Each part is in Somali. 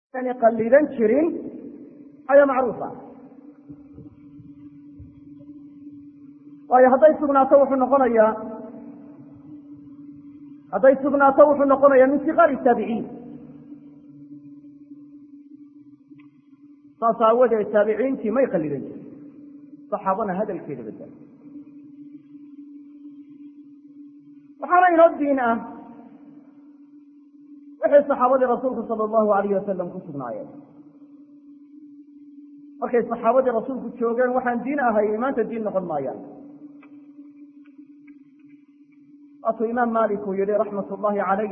yani qalidan jirin ayaa macruuf ah waayo hadday sugnaato wuxuu noqonayaa hadday sugnaato wuxuu noqonayaa min siqaari taabiciin saas aawadeed taabiciintii may qalidan jirin saxaabana hadalkeeda badal waxaana inoo diin ah wixii saxaabadii rasuulku sala allahu alayh wasalam ku sugnaayeen markay saxaabadii rasuulku joogeen waxaan diin ahay maanta diin noqon maayaan waatuu imaam malik uu yihi raxmat ullahi calayh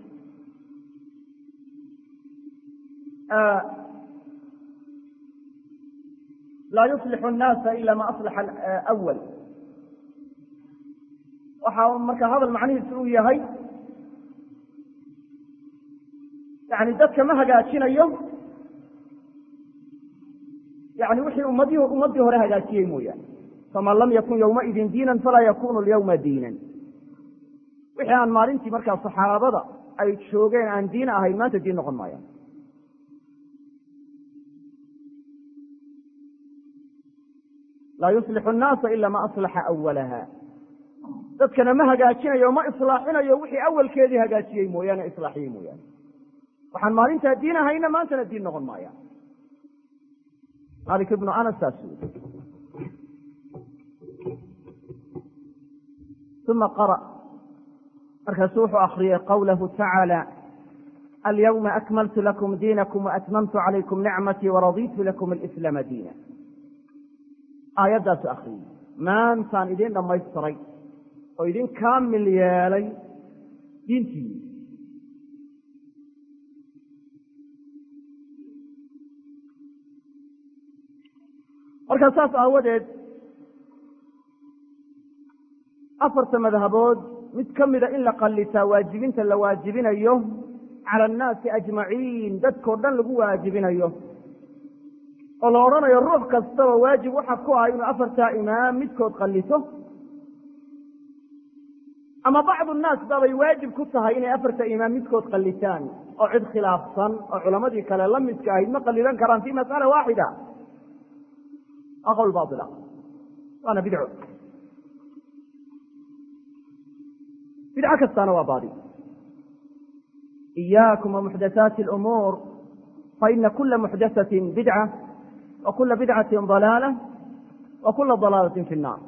laa yuslixu nnaasa ila ma aslaxa awal waxaa marka hadal macnihiisu uu yahay yani dadka ma hagaajinayo yani wixii ummadi ummaddii hore hagaajiyey mooyaane faman lam yakun yowmaidin diinan falaa yakunu lyawma diinan wixii aan maalintii markaa saxaabada ay joogeen aan diin ahayn maanta diin noqon maayaan laa yuslixu nnaasa ila ma aslaxa awalaha dadkana ma hagaajinayo ma islaaxinayo wixii awalkeedii hagaajiyey mooyaane islaaxiyey mooyaane waxaan maalintaa diin ahayna maantana diin noqon maayaan malik ibnu anas saas ui uma qara markaasuu wuxuu akriyey qawlahu tacaala alyawma akmaltu lakum diinakum waatmamtu calaykum nicmatii waraditu lakum alislaama diina aayaddaasu akriyey maantaan idin dhammaystiray oo idin kaamil yeelay diintiini markaa saas aawadeed afarta madhabood mid ka mida in la qallitaa waajibinta la waajibinayo cala annaasi ajmaciin dadkao dhan lagu waajibinayo oo la odhanayo ruux kastaba waajib waxa ku ah inuu afartaa imaam midkood qallito ama bacdu nnaas babay waajib ku tahay inay afarta imaam midkood qallitaan oo cid khilaafsan oo culammadii kale la midka ahayd ma qallidan karaan fi mas'ala waaxida waa qowl baila waana bidco bidco kastaana waa baadi iyaakum wamuxdathaati alumuur faina kula muxdathatin bidca wa kula bidcatin dalaala wa kula dalaalatin fi nnaar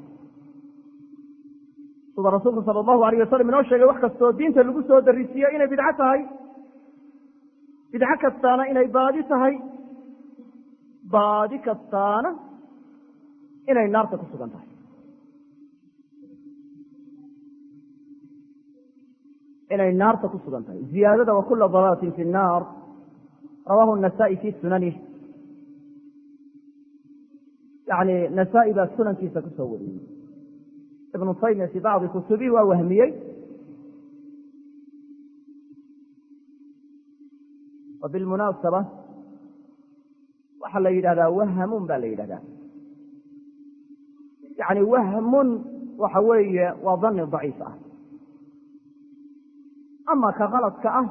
sida rasuulku sala allahu alayh wasalam inoo sheegay wax kastoo diinta lagu soo darisiiyo inay bidco tahay bidco kastaana inay baadi tahay baadi kastaana inay naarta ku sugan tahay inay naarta ku sugan tahay ziyaadada wa kula dalaalatin fi nnaar rawahu nasa'i fi sunanih yani nasaa-i baa sunankiisa kusoo wariyey ibnu taymiya fi bacdi kutubihi waa wahmiyey wa bilmunaasaba waxaa la yidhahdaa wahamun ba la yidhahdaa yani wahmun waxa weeye waa dani daciif ah ama ka kaladka ah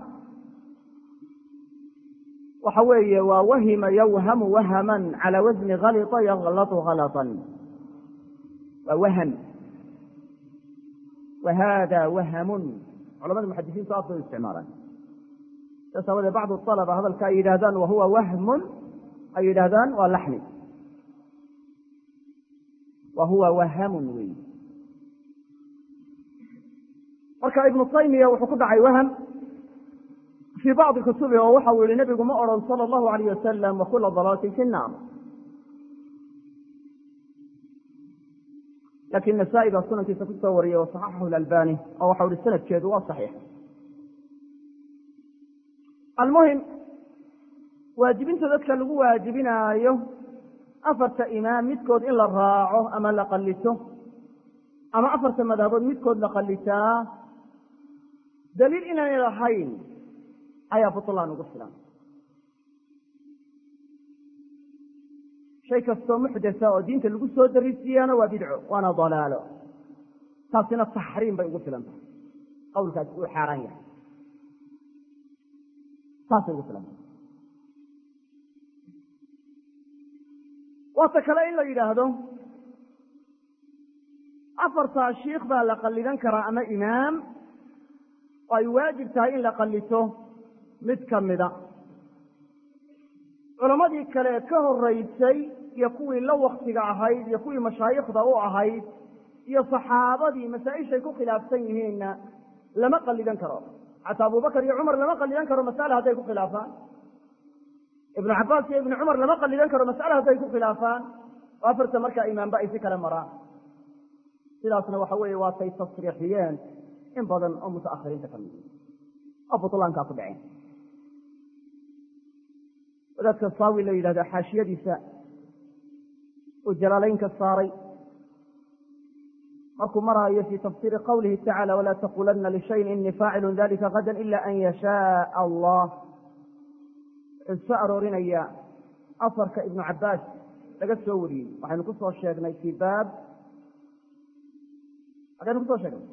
waxa weeye waa wahima yawhamu wahaman cala wasni kalita yaklatu kalatan waa waham wa hada wahamun culamada muxadisiintu aad bay u isticmaalaan saas aawadee bacdu alaba hadalka ay yidhahdaan wahuwa wahmun ay yidhahdaan waa laxni wa huwa wahamun wey marka ibnu taymiya wuxuu ku dhacay waham fii bacdi kutubi oo waxau yihi nebigu ma odhan sala allahu alayh wasalam wa kula dalaalatin fi nnaar lakin nasaa-i baa sunankiisa kusoo wariyey wa saxaxahu lalbani oo waxau ihi sanadkeedu waa saxiix almuhim waajibinta dadka lagu waajibinaayo afarta imaam midkood in la raaco ama la qallito ama afarta madhabood midkood la qallitaa daliil inaanay lahayn ayaa butlaan ugu filan shay kastoo muxdasa oo diinta lagu soo darisiiyaana waa bidco waana dalaalo taasina taxriim bay ugu filan tahay qawlkaasi uu xaaraan yahay saasay ugu filan tahay waata kale in la yidhaahdo afartaa shiikh baa la qallidan karaa ama imaam oo ay waajib tahay in la qallito mid ka mida culammadii kale ka horaysay iyo kuwii la waktiga ahayd iyo kuwii mashaayikhda u ahayd iyo saxaabadii masaa-ishay ku khilaafsan yihiinna lama qallidan karo xataa abubakar iyo cumar lama qallidan karo mas'ale hadday ku khilaafaan ibnu cabbaas iyo ibnu cumar lama qallidan karo mas'ale hadday ku khilaafaan oo afarta markaa imaamba ay si kale maraan sidaasna waxa weeye waatay tasriixiyeen in badan oo mutaakhiriinta ka mid oo butlaankaa ku dhaceen wadaadka saawi la yidhahdo xaashiyadiisa uu jalaalaynka saaray markuu maraayo fi tafsiiri qawlihi tacala walaa taqulanna lishayin inii faacilun dalika gadan ila an yashaaa allah wuxuu soo aroorinayaa asarka ibnu cabbaas laga soo wariyey waxaynu ku soo sheegnay fii baab xagaynu kusoo sheegnay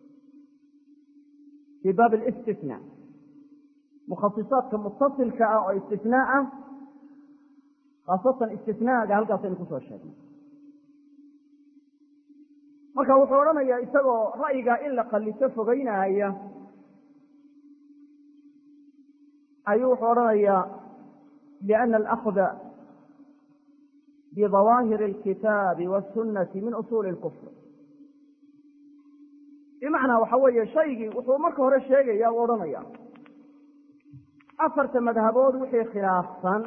fii baab alistisnaa mukhasisaadka mutasilka ah oo istisnaa ah khaasatan istisnaaga halkaasaynu kusoo sheegnay marka wuxuu odhanayaa isagoo ra'yigaa in la qallito fogeynaaya ayuu wuxuu odhanayaa liana alakda bidawaahiri alkitaabi waasunnati min usuuli lkufr bimacnaa waxa weeye shaygii wuxuu marka hore sheegaya u odhanaya afarta madhabood wixii khilaafsan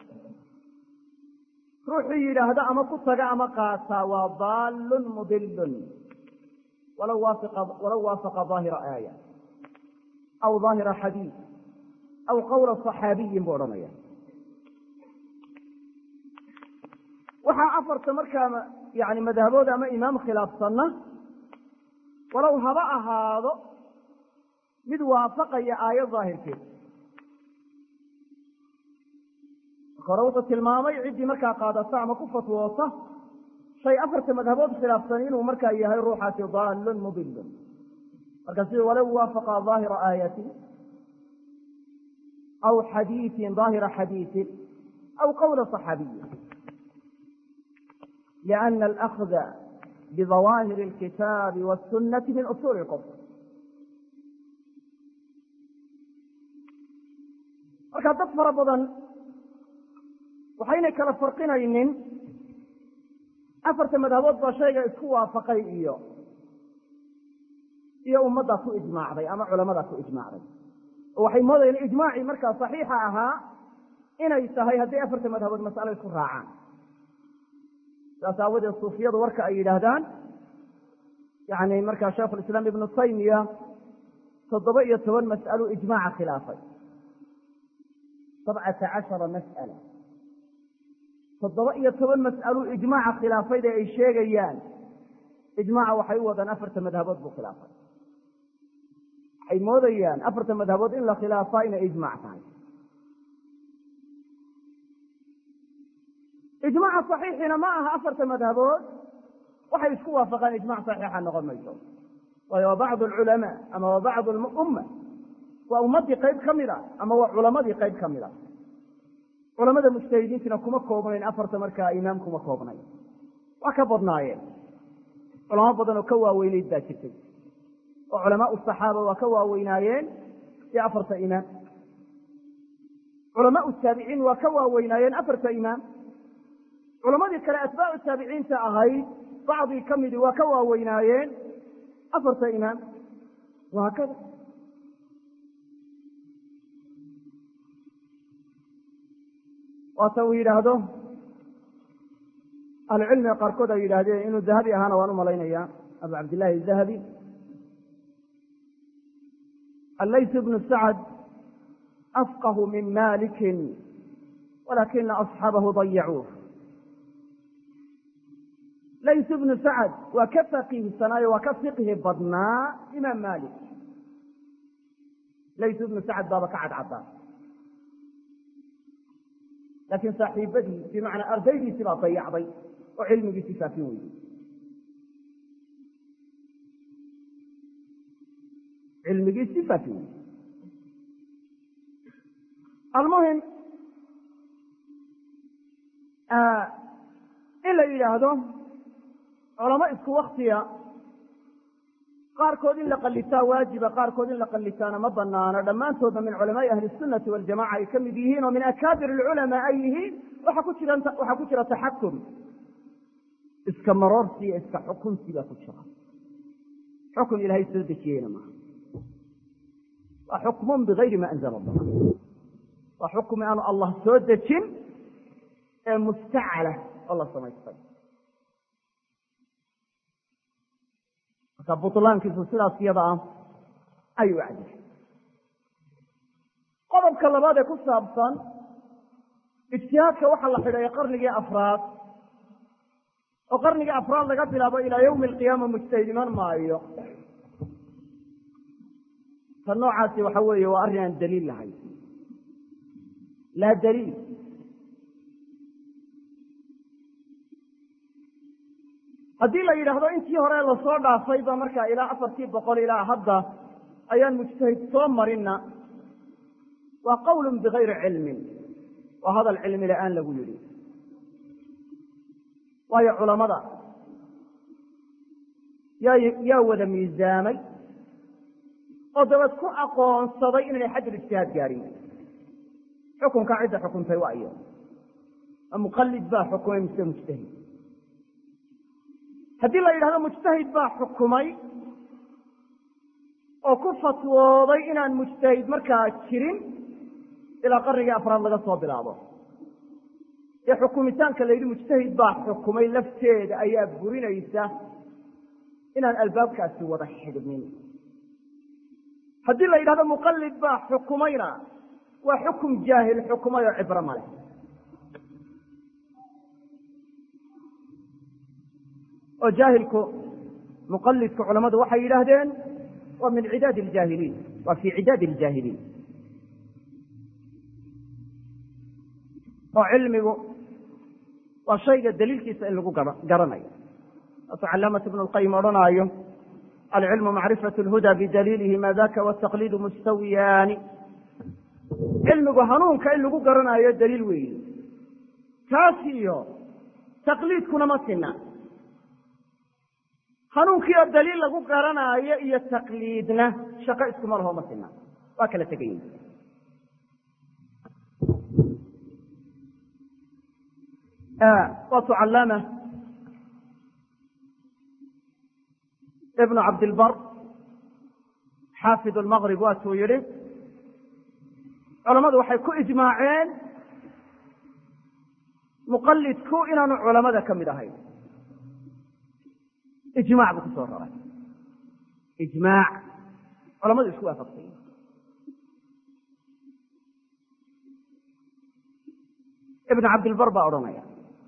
ruuxuu yidhaahdo ama ku taga ama qaataa waa daallun mudilun walaw waafaqa daahira aaya aw daahira xadiid aw qawla صaxaabiyin buu odhanaya waxaa afarta markaa yani madhabood ama imaam khilaafsanna walow haba ahaado mid waafaqaya aayad daahirkeed marka hore wuxuu tilmaamay ciddii markaa qaadata ama ku fatwoota shay afarta madhabood khilaafsan inuu markaa yahay ruuxaasi daalun mudilun marka sida walow waafaqa daahira aayatin aw xadiiin daahira xadiiin aw qawla صaxaabiyi liana alakda bidawaahiri alkitaabi wاsunati min usuuli اlkufr marka dad fara badan waxaynay kala farqinaynin afarta madhabood baa shayga isku waafaqay iyo iyo ummaddaa ku ijmaacday ama culamadaa ku ijmaacday oo waxay moodayeen ijmaacii markaa saxiixa ahaa inay tahay hadday afarta madhabood mas'alo isku raacaan saas aawadeed suufiyadu warka ay yidhaahdaan yani markaa sheikhulislaam ibnu taymiya toddoba iyo toban mas'alo ijmaaca khilaafay sabcata cashara mas'ala toddoba iyo toban mas'alo ijmaaca khilaafayda ay sheegayaan ijmaaca waxay u wadaan afarta madhabood buu khilaafay waxay moodayaan afarta madhabood in la khilaafaa inay ijmaac tahay ijmaaca saxiixina ma aha afarta madhabood waxay isku waafaqaan ijmac saxiixa noqon mayso waayo waa bacdu alculamaa ama waa bacdu umma waa ummaddii qayb ka mid a ama waa culamadii qayb ka mid a culamada mujtahidiintina kuma koobnayn afarta markaa imaam kuma koobnayn waa ka badnaayeen culamo badan oo ka waaweynayd baa jirtay oo culamaau saxaaba waa ka waaweynaayeen si afarta imaam culamaau taabiciin waa ka waaweynaayeen afarta imaam culamadii kale atbaacu taabiciinta ahayd bacdii ka midii waa ka waaweynaayeen afarta imaam wahaakada waata uu yidhaahdo ahlucilmiga qaarkood ay yidhaahdeen inuu dahabi ahaana waan u malaynaya abu cabdillahi dahabi allayth bnu sacd afqahu min malikin walakina asxaabahu dayacuuh layth bnu sacd waa ka faqiihsanaayo waa ka fiqhi badnaa imaam malik layth bnu sacd baaba ka cadcaddaa laakiin saaxiibadii bimacnaa ardaydiisii baa dayacday oo cilmigiisii faafin weyey cilmigiisii faafin weyey almuhim la yidhaahdo culamo isku waktiya qaarkood in la qalitaa waajiba qaarkood in la qalitaana ma banaano dhammaantoodna min culamaai ahli sunati waljamaca ay ka mid yihiin oo min akaabir alculamaa ay yihiin waxa ku jira waxaa ku jira taxakum iska maroorsi iyo iska xukunsi baa ku jira xukun ilaahay soo dejiyeyna maaha waa xukmun bigayri ma anzala allah waa xukmi aanu allah soo dejin ee mustacala oo la samaystay marka butlaankiisu sidaas iyada ah ayuu cadiyay qodobka labaad ee ku saabsan ijtihaadka waxaa la xidhay qarnigii afraad oo qarnigii afraad laga bilaabo ilaa yawmi alqiyaama mujtahid iman maayo ta noocaasi waxa weeye waa arrin aan daliil lahayn laa daliil haddii la yidhaahdo intii hore lasoo dhaafay ba markaa ilaa afartii boqol ilaa hadda ayaan mujtahid soo marinna waa qawlun bigayri cilmin waa hadal cilmi la-aan lagu yidhi waayo culamada yaa yaa wada miisaamay oo dabad ku aqoonsaday inaynay xajul ijtihaad gaadhin xukunka cidda xukuntay waa iyo ma muqalid baa xukumay mise mujtahid haddii la yidhahdo mujtahid baa xukumay oo ku fatwooday inaan mujtahid markaa jirin ilaa qarnigii afraad laga soo bilaabo dee xukumitaanka la yidhi mujtahid baa xukumay lafteeda ayaa burinaysa inaan albaabkaasi wada xidhmin haddii la yidhahdo muqalid baa xukumayna waa xukum jaahil xukumay oo cibro male oo jaahilku muqalidku culamadu waxay yidhaahdeen waa min cidaad aljaahiliin waa fii cidaadi aljaahiliin oo cilmigu waa shayga daliilkiisa in lagu garanayo waatu calaamat ibnu lqayim odhanaayo alcilmu macrifat lhuda bidaliilihi ma daka wataqliidu mustawiyaani cilmigu hanuunka in lagu garanaayo daliil weeye taas iyo taqliidkuna ma sina hanuunkii oo daliil lagu garanaayo iyo taqliidna shaqo iskuma laho ma sina waa kala tegayin waatu calaama ibnu cabdilbar xaafid lmaqrib waatuu yidhi culammadu waxay ku ijmaaceen muqalidku inaanu culamada ka mid ahayn ijmac buu ku soo raray ijmaac culamadu isku waafaqsay ibn cabdilbar baa odhanaya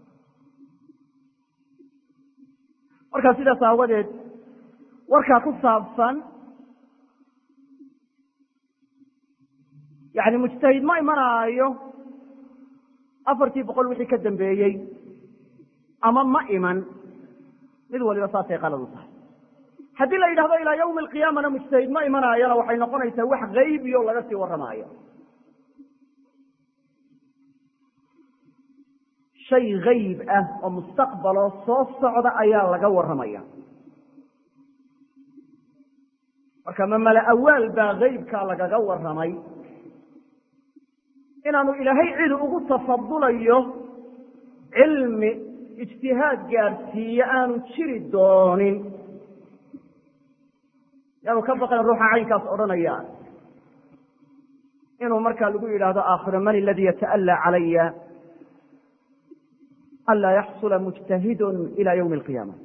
markaa sidaas aawadeed warkaa ku saabsan yani mujtahid ma imanaayo afartii boqol wixii ka dambeeyey ama ma iman mid waliba saasay qaladu tahay haddii la yidhahdo ilaa yawmi alqiyaamana mujtahid ma imanaayona waxay noqonaysaa wax gaybiyo laga sii warramaayo shay gayb ah oo mustaqbaloo soo socda ayaa laga warramaya marka ma mala awaal baa gaybkaa lagaga warramay inaanu ilaahay cid ugu tafadulayo cilmi ijtihaad gaadhsiiye aanu jiri doonin yaanu ka baqan ruuxa caynkaas odhanaya inuu markaa lagu yidhaahdo aakhiro man aladii yata'allaa calaya anlaa yaxsula mujtahidun ila ywmi alqiyaama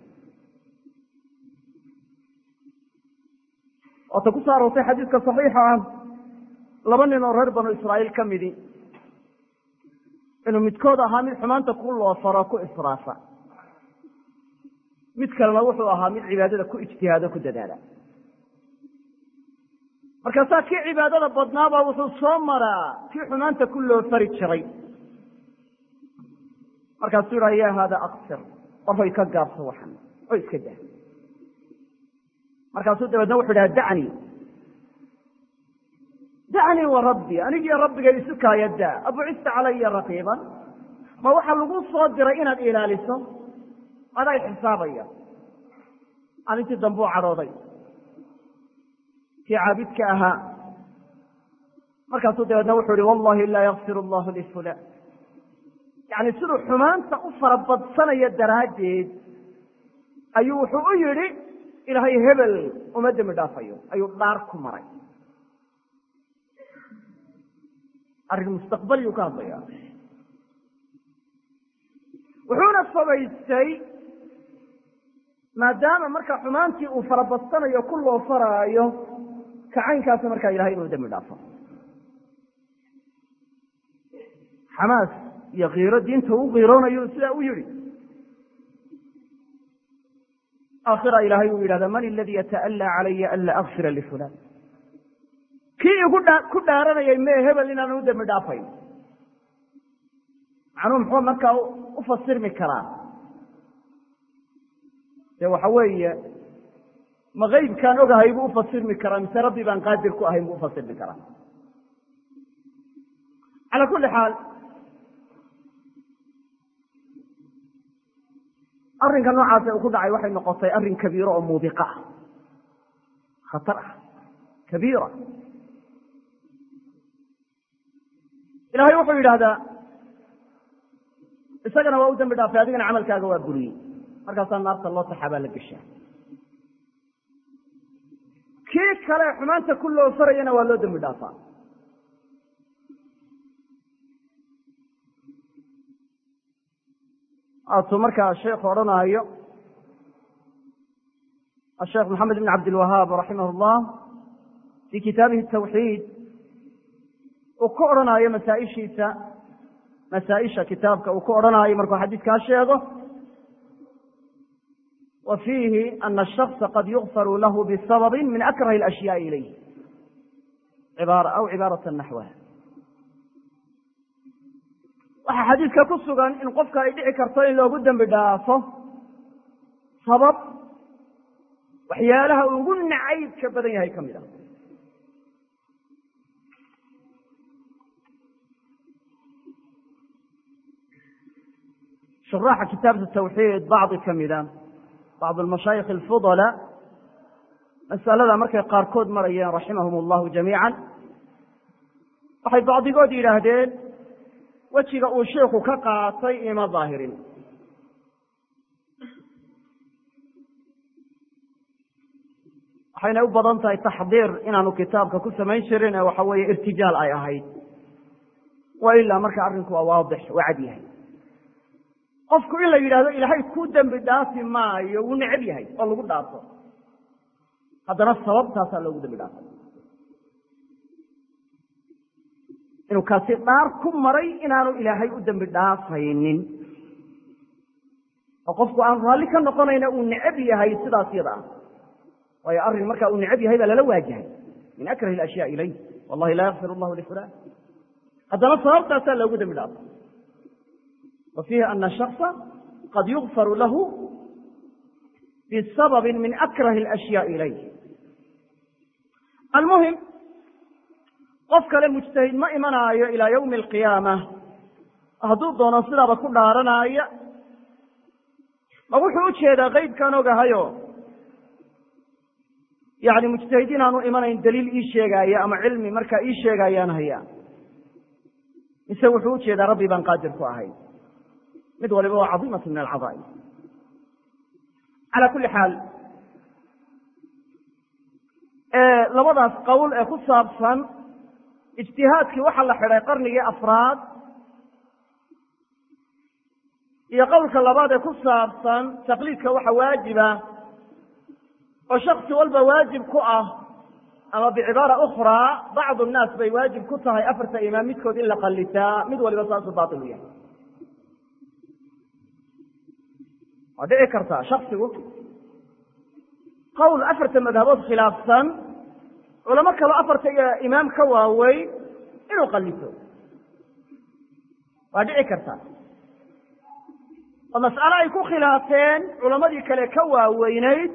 waata ku soo aroortay xadiidka saxiixa ah laba nin oo reer banu israa'iil ka midi inuu midkood ahaa mid xumaanta ku loofaro ku israafa mid kalena wuxuu ahaa mid cibaadada ku ijtihaado ku dadaala markaasaa kii cibaadada badnaaba wuxuu soo maraa kii xumaanta ku loofari jiray markaasuu yidhaha ya haada aksir warhoy ka gaabso waxan oo iska dah markaasuu dabeedna wuxu dhaha dacnii dacnii wa rabbii anigii rabbigay isu kaaya daa abucista calaya raqiiban ma waxaa lagu soo diray inaad ilaaliso aday xisaabaya arintii dambe u cadhooday kii caabidka ahaa markaasuu dabeedna wuxuu ihi wallahi laa yakfir allahu lifulan yacni siduu xumaanta u farabadsanaya daraaddeed ayuu wuxuu u yidhi ilaahay hebel uma dembi dhaafayo ayuu dhaar ku maray arrin mustaqbaliyuu ka hadlaya wuxuuna fogaystay maadaama marka xumaantii uu farabadsanayo ku loo faraayo kacaynkaasa markaa ilahay inuu dembi dhaafo xamaas iyo kiiro diinta u kiiroonayo sidaa u yihi aakhira ilaahay uu yidhahda man aladii yata'allaa calaya an laa akfira lifulan kii igu ku dhaaranayay mee hebel inaan u dembi dhaafayn macnuhu muxuu markaa u fasirmi karaa dee waxa weeye ma keybkaan ogahay buu ufasirmi karaa mise rabbi baan qaadir ku ahayn buu ufasirmi karaa calaa kulli xaal arrinka noocaasa uu ku dhacay waxay noqotay arrin kabiiro oo muubiqa ah khatar ah kabiira ilahay wuxuu yidhahdaa isagana waa u dambi dhaafay adigana camalkaaga waa buriyey markaasaa naarta loo taxaa baa la geshaa kii kale xumaanta ku loo farayana waa loo dembi dhaafaa atuu markaa sheekhu odhanaayo asheekh maxamed ibn cabdilwahaab raximah llah fii kitaabihi tawxiid uu ku odhanaayo masaaishiisa masaaisha kitaabka uu ku odhanaayo markuu xadiidkaa sheego wa fiihi ana ashakصa qad yugfaru lahu bisababi min akrahi اlashyaءi ilayh cibaara aw cibaarata naxwaha waxaa xadiidka ku sugan in qofka ay dhici karto in loogu dembi dhaafo sabab waxyaalaha ugu nacaybka badan yahay ka mid ah shuraaxa kitaabta tawxiid bacdi ka mida bacd almashaayikh alfudala masalada markay qaarkood marayeen raximahum allahu jamiica waxay bacdigood yidhaahdeen wejiga uu sheikhu ka qaatay ima daahirin waxayna u badan tahay taxdiir inaanu kitaabka ku samayn jirin ee waxa weeye irtijaal ay ahayd wa ilaa marka arrinku waa waadix waa cad yahay qofku in la yidhahdo ilaahay ku dembi dhaafi maayo wuu necab yahay oo lagu dhaafo haddana sababtaasaa loogu dembi dhaafay inuu kaasi dhaar ku maray inaanu ilaahay u dembi dhaafaynin oo qofku aan raalli ka noqonayna uu necab yahay sidaas yada ah waayo arrin markaa uu necab yahay baa lala waajahay min akrahi alashyaa ilayh wallahi laa yakfir allahu lifulan haddana sababtaasaa loogu dembi dhaafay wa fiihi ana shakصa qad yugfaru lahu bisababi min akrahi alashyaa ilayh almuhim qof kale mujtahid ma imanaayo ilaa yawmi alqiyaama hadduu doono sidaaba ku dhaaranaya ma wuxuu u jeedaa qeybkaan ogahayo yani mujtahid inaanu imanayn daliil ii sheegaaya ama cilmi markaa ii sheegaayaan hayaa mise wuxuu u jeedaa rabbi baan qaadir ku ahay mid waliba waa cadiimatu min alcadaa'im calaa kulli xaal labadaas qowl ee ku saabsan ijtihaadkii waxaa la xidhay qarnigii afraad iyo qowlka labaad ee ku saabsan taqliidka waxa waajiba oo shaksi walba waajib ku ah ama bicibaara ukhraa bacdu nnaas bay waajib ku tahay afarta imaam midkood in la qallitaa mid waliba saasuu baatil u yahay waa dhici kartaa shaksigu qowl afarta madhabood khilaafsan culamo kaloo afarta imaam ka waaweyn inuu qallito waa dhici kartaa oo mas'alo ay ku khilaafeen culamadii kale ka waaweynayd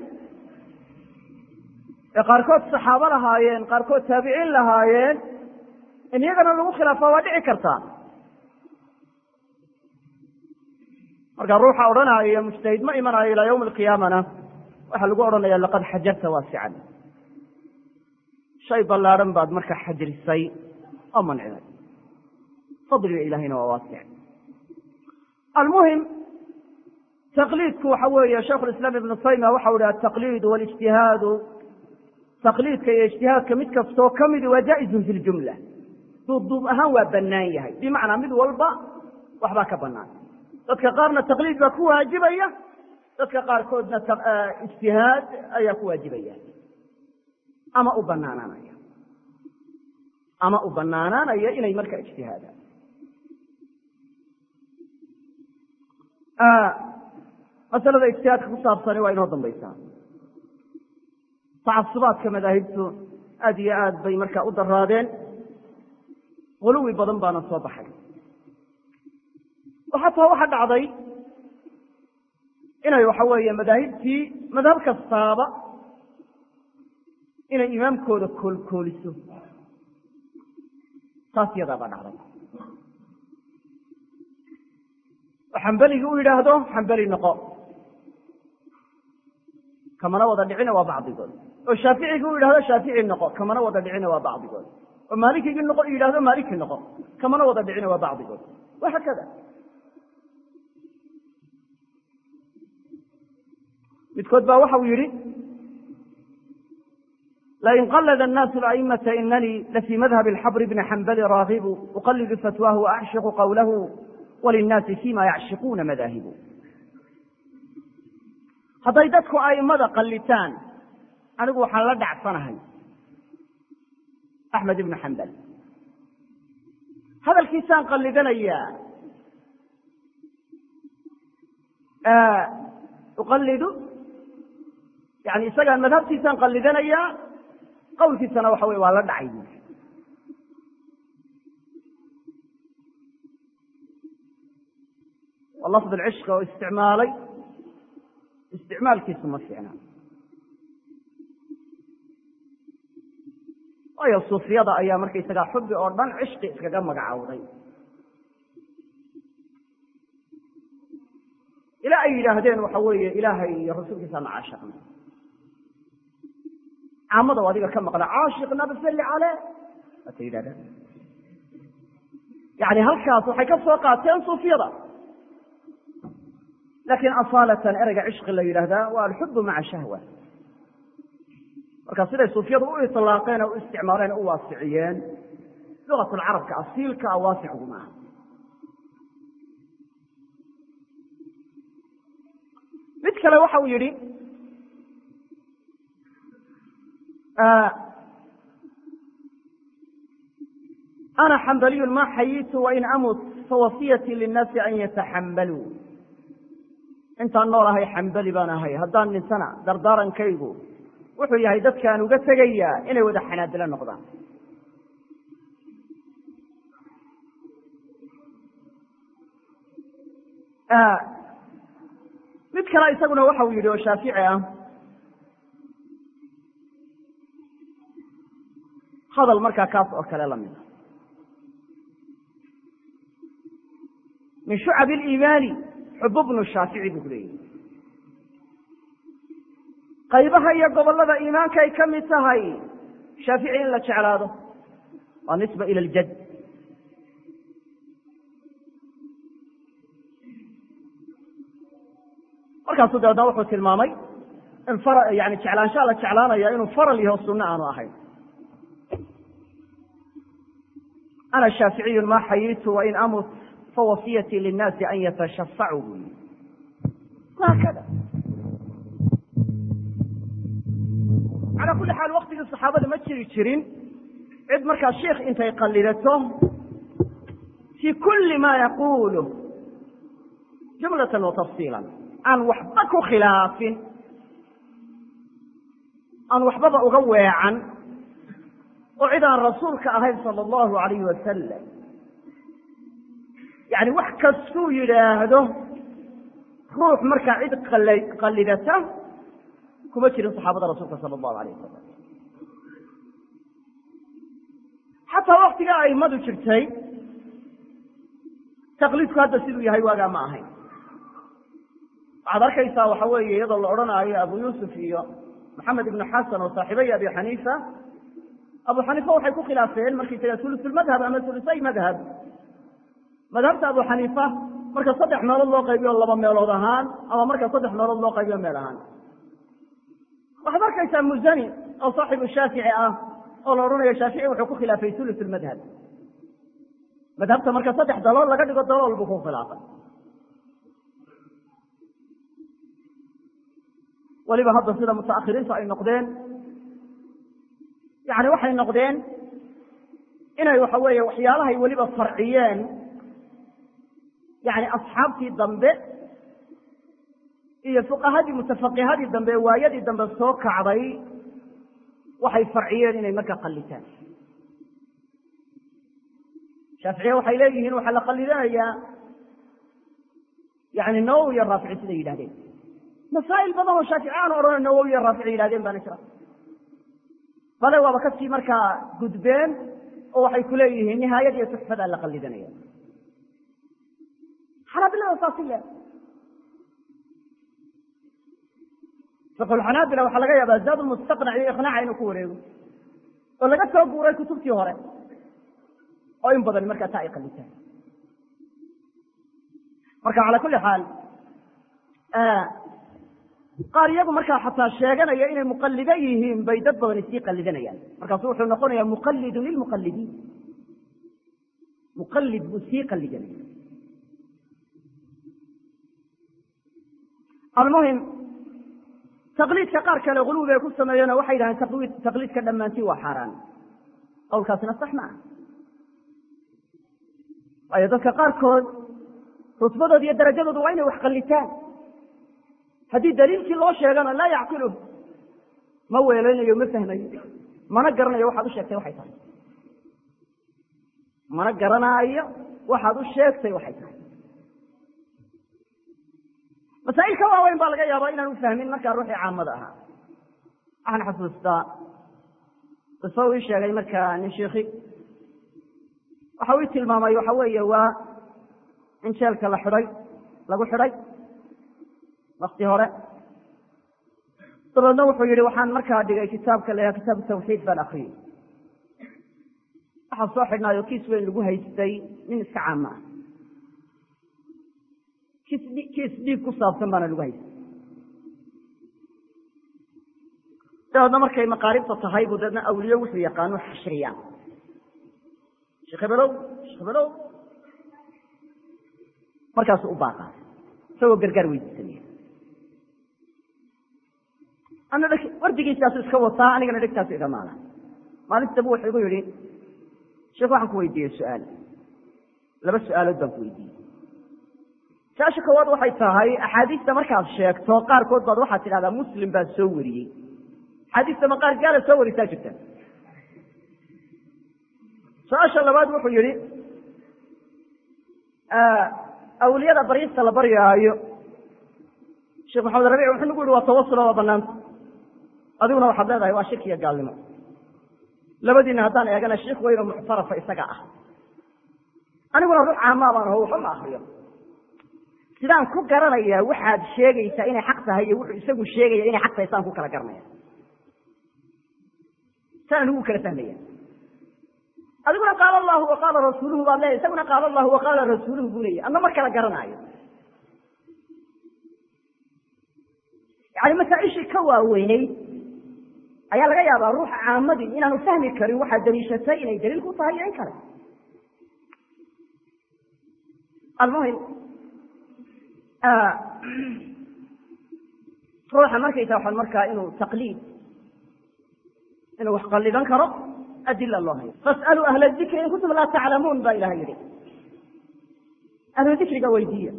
ee qaarkood saxaabo lahaayeen qaarkood taabiciin lahaayeen in iyagana lagu khilaafaa waa dhici kartaa marka ruuxa odhanaya mujtahid ma imanayo ilaa yawmi alqiyaamana waxaa lagu odhanaya laqad xajarta waasican shay ballaadhan baad marka xajrisay oo mancinay fadliga ilahayna waa waasic almuhim taqliidku waxa weeye shaikhu lislaam ibnu taymiya waxau ihi altaqliidu walijtihaadu taqliidka iyo ijtihaadka mid kastoo ka midi waa jaa'izun fi ljumla duubduub ahaan waa bannaan yahay bimacnaa mid walba waxbaa ka bannaan dadka qaarna taqliid baa ku waajibaya dadka qaarkoodna ijtihaad ayaa ku waajibaya ama u banaanaanaya ama u banaanaanaya inay marka ijtihaadaan masalada ijtihaadka ku saabsani waa inoo dambaysaa tacasubaadka madaahibtu aad iyo aad bay marka u daraadeen huluwi badan baana soo baxay xataa waxa dhacday inay waxa weeye madaahibtii madhab kastaaba inay imaamkooda koolkooliso taas yadaa baa dhacday oo xambeligii u yidhaahdo xambeli noqo kamana wada dhicina waa bacdigood oo shaaficigii u yidhahdo shaafici noqo kamana wada dhicina waa bacdigood oo maalikigii noqo yidhahdo maaliki noqo kamana wada dhicina waa bacdigood wahaakada midkood baa waxau yidhi lain qalada الnaasu aimata inanii lafii madhab اxabr bni xambali raagibu uqalidu fatwaahu waacshiqu qawlahu walinnaasi fima yacshiquuna madaahibu hadday dadku aimada qallitaan anigu waxaan la dhacsanahay axmed ibnu xambal hadalkiisaan qallidanayaa uqalidu yani isagaan madhabtiisaan qallidanayaa qawlkiisana waxa wey waa la dhacay buui waa lafd alcishqa oo isticmaalay isticmaalkiisu ma fiicna waayo suufiyada ayaa markaysagaa xubi oo dhan cishqi iskaga magacowday ilaa ay yidhaahdeen waxa weeye ilaahay iyo rasuulkiisaana caashiqna caamada o adiga ka maqla caashiqna basalli caleh waata yidhahdeen yani halkaas waxay ka soo qaateen suufiyada laakiin asaalatan ereyga cishqi la yidhaahdaa waa alxubu maca shahwa marka siday suufiyadu u ilaaqeen oo u isticmaaleen o u waasiciyeen lugatulcarabka asiilka a waasicgu maaha mid kale waxa uu yidhi ana xambaliyun ma xayitu wain amut fawasiyatii linnaasi an yataxambaluu intaan nool ahay xambali baan ahay haddaan dhintana dardaarankaygu wuxuu yahay dadkaan uga tegayaa inay wada xanaadilo noqdaan mid kale isaguna waxa uu yidhi oo shaafici ah hadal markaa kaas oo kale lamida min shucab اliimaani xububnu shaafici buu ku leeyahy qaybaha iyo gobollada iimaanka ay ka mid tahay shaafici in la jeclaado waa nisba ila ljad markaasuu dabeedna wuxuu tilmaamay in yani jeclaanshaa la jeclaanaya inuu faral yaho sunno aanu ahayn ana shaaficiyun ma xayitu wain amut fawasiyatii linnaasi an yatashafacuu buu yii haakada calaa kulli xaal waktigii saxaabada ma jiri jirin cid markaa sheikh intay qallidato fii kulli ma yaqulu jumlatan wa tafsiila aan waxba ku khilaafin aan waxbaba uga weecan oo cid aan rasuulka ahayn sala allahu alayhi wasalam yani wax kastuu yidhaahdo ruux markaa cid qallidata kuma jirin saxaabada rasuulka sala allahu alayh wasalam xataa waktiga aimadu jirtay taqliidku hadda siduu yahay waagaa ma ahayn waxaad arkaysaa waxa weeye iyadoo la odhanaayo abu yuusuf iyo maxamed ibnu xasan oo saaxiibay abi xaniifa abu xaniifa waxay ku khilaafeen markay taga ulusulmadhab ama ulusay madhab madhabta abu xaniifa marka saddex meelood loo qaybiyo laba meelood ahaan ama marka saddex meelood loo qaybiyo meel ahaan waxaad arkaysaa muzani oo saaxibu shaafici ah oo la odhanayo shaafici wuxuu ku khilaafay ulus madhab madhabta marka saddex dalool laga dhigo dalool buu ku khilaafay weliba hadda sida mutaakhiriintu ay noqdeen yani waxay noqdeen inay waxa weeye waxyaalahay weliba farciyeen yani asxaabtii dambe iyo fuqahadii mutafaqihadii dambe waayadii dambe soo kacday waxay farciyeen inay marka qallitaan shaaficiye waxay leeyihiin waxaa la qallidanayaa yani nawowi iyo raafici siday yidhahdeen masaa'il badan oo shaafici aan odhana nawowi iyo raafici yidhahdeen baana jira bale waaba kasii markaa gudbeen oo waxay ku leeyihiin nihaayad iyo tuxfadaa la qallidanaya xanaabilada saasi le fiqulxanaabila waxaa laga yaabaa zaad mustaqnac iyo iqnaaca inuu ku wareego oo laga soo guuray kutubtii hore oo in badan markaa taa ay qallitaan marka cala kulli xaal qaar iyagu markaa xataa sheeganaya inay muqallido yihiin bay dad badan isii qallidanayaan markaasu wuxuu noqonayaa muqallidun lilmuqallidiin muqallid buu sii qallidanaya almuhim taqliidka qaar kale guluwi ay ku sameeyeenoo waxay yidhahdeen taqliidka dhammaantii waa xaaraan qowlkaasina sax ma ah waayo dadka qaarkood rutbadooda iyo darajadooda waa inay wax qallitaan haddii daliilkii loo sheegana laa yacqiluh ma weeleynayo ma fahmayo mana garanayo waxaad u sheegtay waxay tahay mana garanaayo waxaad u sheegtay waxay tahay masaa'il ka waaweyn baa laga yaabaa inaan u fahmin markaa ruuxii caamada ahaa waxaan xasuustaa qiso uu ii sheegay markaa nin shiikhi waxa uu ii tilmaamay waxa weeye waa in jeelka la xidhay lagu xidhay wakti hore dabeedna wuxuu yihi waxaan markaa dhigay kitaabka la yhaha kitaabu tawxiid baan akriyey waxaa soo xidhnaayo kiis weyn lagu haystay nin iska caama ah kiis kiis dhiig ku saabsan baana lagu haystay dabeedna markay maqaaribta tahay buu dabeedna awliye wuxuu yaqaano xashriyaa sheekh hebelow sheekh hebelow markaasu u baaqaa isagoo gargaar weydiisanaya ana wardigiisaasu iska wataa anigana dhegtaasu iga maala maalinta dambe wuxuu igu yihi sheekh waxaan ku weydiiyey su-aal laba su-aalood baan ku weydiiyey su-aasha koowaad waxay tahay axaadiista markaad sheegto qaarkood baad waxaad tidhahdaa muslim baa soo wariyey axaadiista ma qaar gaala soo warisaa jirta su-aasha labaad wuxuu yihi awliyada baryista la baryaayo sheekh maxamed rabic wuxuu nagu yihi waa tawasula waa banaanta adiguna waxaad leedahay waa shirki iyo gaalnimo labadiina haddaan eegana sheikh weyno muctarafa isaga ah aniguna ruux caamaa baan aho waxba ma akriyo sidaan ku garanayaa waxaad sheegaysaa inay xaq tahay iyo wuxuu isagu sheegaya inay xaq tahay saan ku kala garanaya saan anigu kala fahmaya adiguna qaala allahu wa qaala rasuuluhu baad leeyahy isaguna qaala allahu wa qaala rasuuluhu buu leeyahy adna mar kala garanaayo yani masaaishii ka waaweyneyd ayaa laga yaabaa ruuxa caamadii inaanu fahmi karin waxaad daliishatay inay daliil ku tahay iyo in kale almuhim ruuxa markaysa waxaan markaa inuu taqliid inuu wax qallidan karo adila loo hayo fas'aluu ahla dikri in kuntum laa taclamuun baa ilaha yidhi ahlu dikriga weydiiya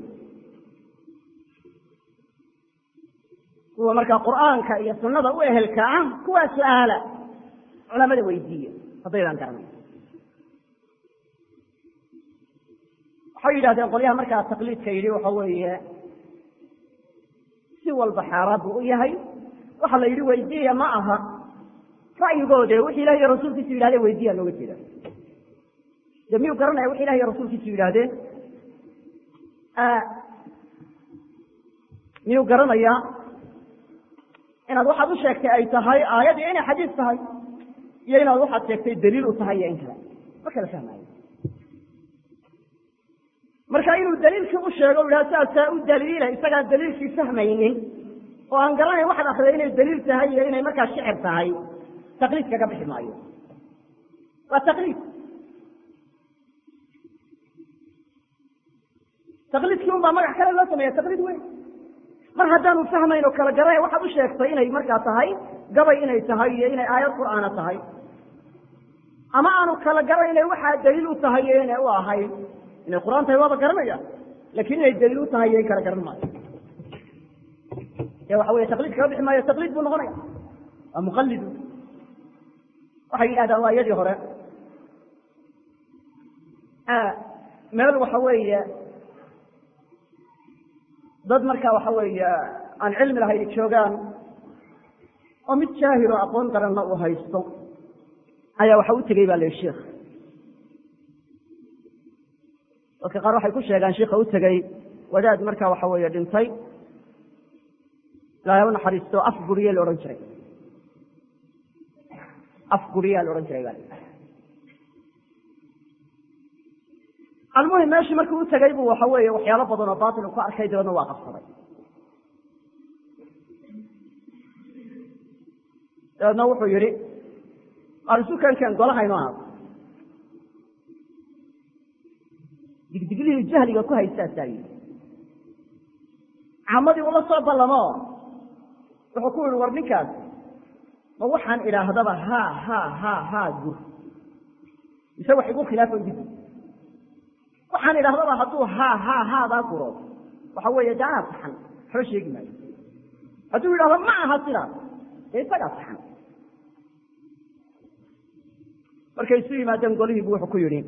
kuwa markaa qur'aanka iyo sunada u ehelka ah kuwaa su-aala culamada weydiiya haddaydaan garanay waxay yidhahdeen qolyaha markaa taqliidka yidhi waxa weeye si walba xaaraan buu u yahay waxa la yidhi weydiiya ma aha ra'yigoode wixi ilahi iyo rasuulkiisu yidhahdeen weydiiya looga jeeda de miyuu garanaya wixi ilahi iyo rasuulkiisu yidhaahdeen miyuu garanayaa inaad waxaad u sheegtay ay tahay aayad iyo inay xadiis tahay iyo inaad waxaad sheegtay daliil u tahay iyo in kale ma kala fahmaayo marka inuu daliilkii u sheego u yidhaha saasaa u daliila isagaan daliilkii fahmaynin oo aan garanayn waxaad akriday inay daliil tahay iyo inay markaa shicir tahay taqliid kaga bixi maayo waa taqliid taqliidkii un baa magac kale loo sameeya taqliid weyn mar haddaanu fahmayn oo kala garanay waxaad u sheegtay inay markaa tahay gabay inay tahay iyo inay aayad qur'aana tahay ama aanu kala garanayna waxaa daliil u tahay iyo inay u ahayd inay qur'aan tahay waaba garanaya lakin inay daliil u tahay iyo in kala garan maayo e waxa wey taqliid kaga bixi maayo taqliid buu noqonaya waa muqalidu waxay yidhahdaan waa iyadii hore meel waxa weeye dad marka waxa weeye aan cilmi lahayn joogaan oo mid jaahil oo aqoon daranna uu haysto ayaa waxa u tegey ba la yihi sheikh dadka qaar waxay ku sheegaan sheika u tegey wadaad marka waxa weeye dhintay ilaahay u naxariisto af guriye la odhan jiray af guriyaa la odhan jiray ba almuhim meeshii markuu u tegey bu waxa weeye waxyaalo badan oo batil ku arkay dabeedna waa qabsaday dabeedna wuxuu yihi arisukankan golahayno ahaado digdiglihii jahliga ku haystaasaa yidhi caamadii ula soo ballamo wuxuu ku yihi war ninkaas ma waxaan idhaahdaba ha ha ha ha gur mise wax igu khilaafo dib waxaan idhahdaba hadduu ha ha haadaa guro waxa weeye de anaa saxan waxba sheegi maayo hadduu yidhahdo ma aha sidaas dee isagaa saxan markay isu yimaadeen golihii bu wuxuu ku yidhi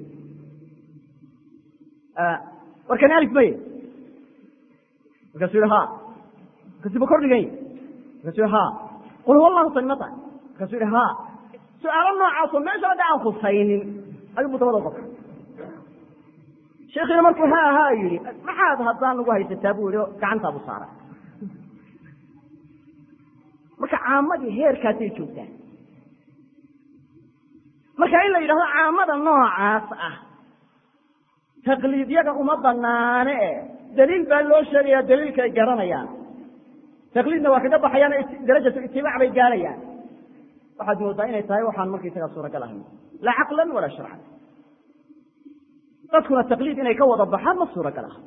warkani alif maye markaasuu yihi ha markaasuu ba kordhigan yahy markaasuu yihi ha qul huwa allahu samimata markaasuu yihi ha su-aalo noocaasoo meesha hadda aan khusaynin ayuu bu dabada qofka sheekiina markuu ha ha yihi maxaad haddaan ugu haysataa bu yihi gacantaabu saaray marka caamadii heerkaasay joogtaan marka in la yidhahdo caamada noocaas ah taqliidyaga uma banaane e daliil baa loo sheegaya daliilka ay garanayaan taqliidna waa kaga baxayaan darajatu itibaac bay gaarayaan waxaad moodaa inay tahay waxaan markaysagaa suuragal ahayn laa caqlan walaa sharcan dadkuna taqliid inay ka wada baxaan ma suuragal ah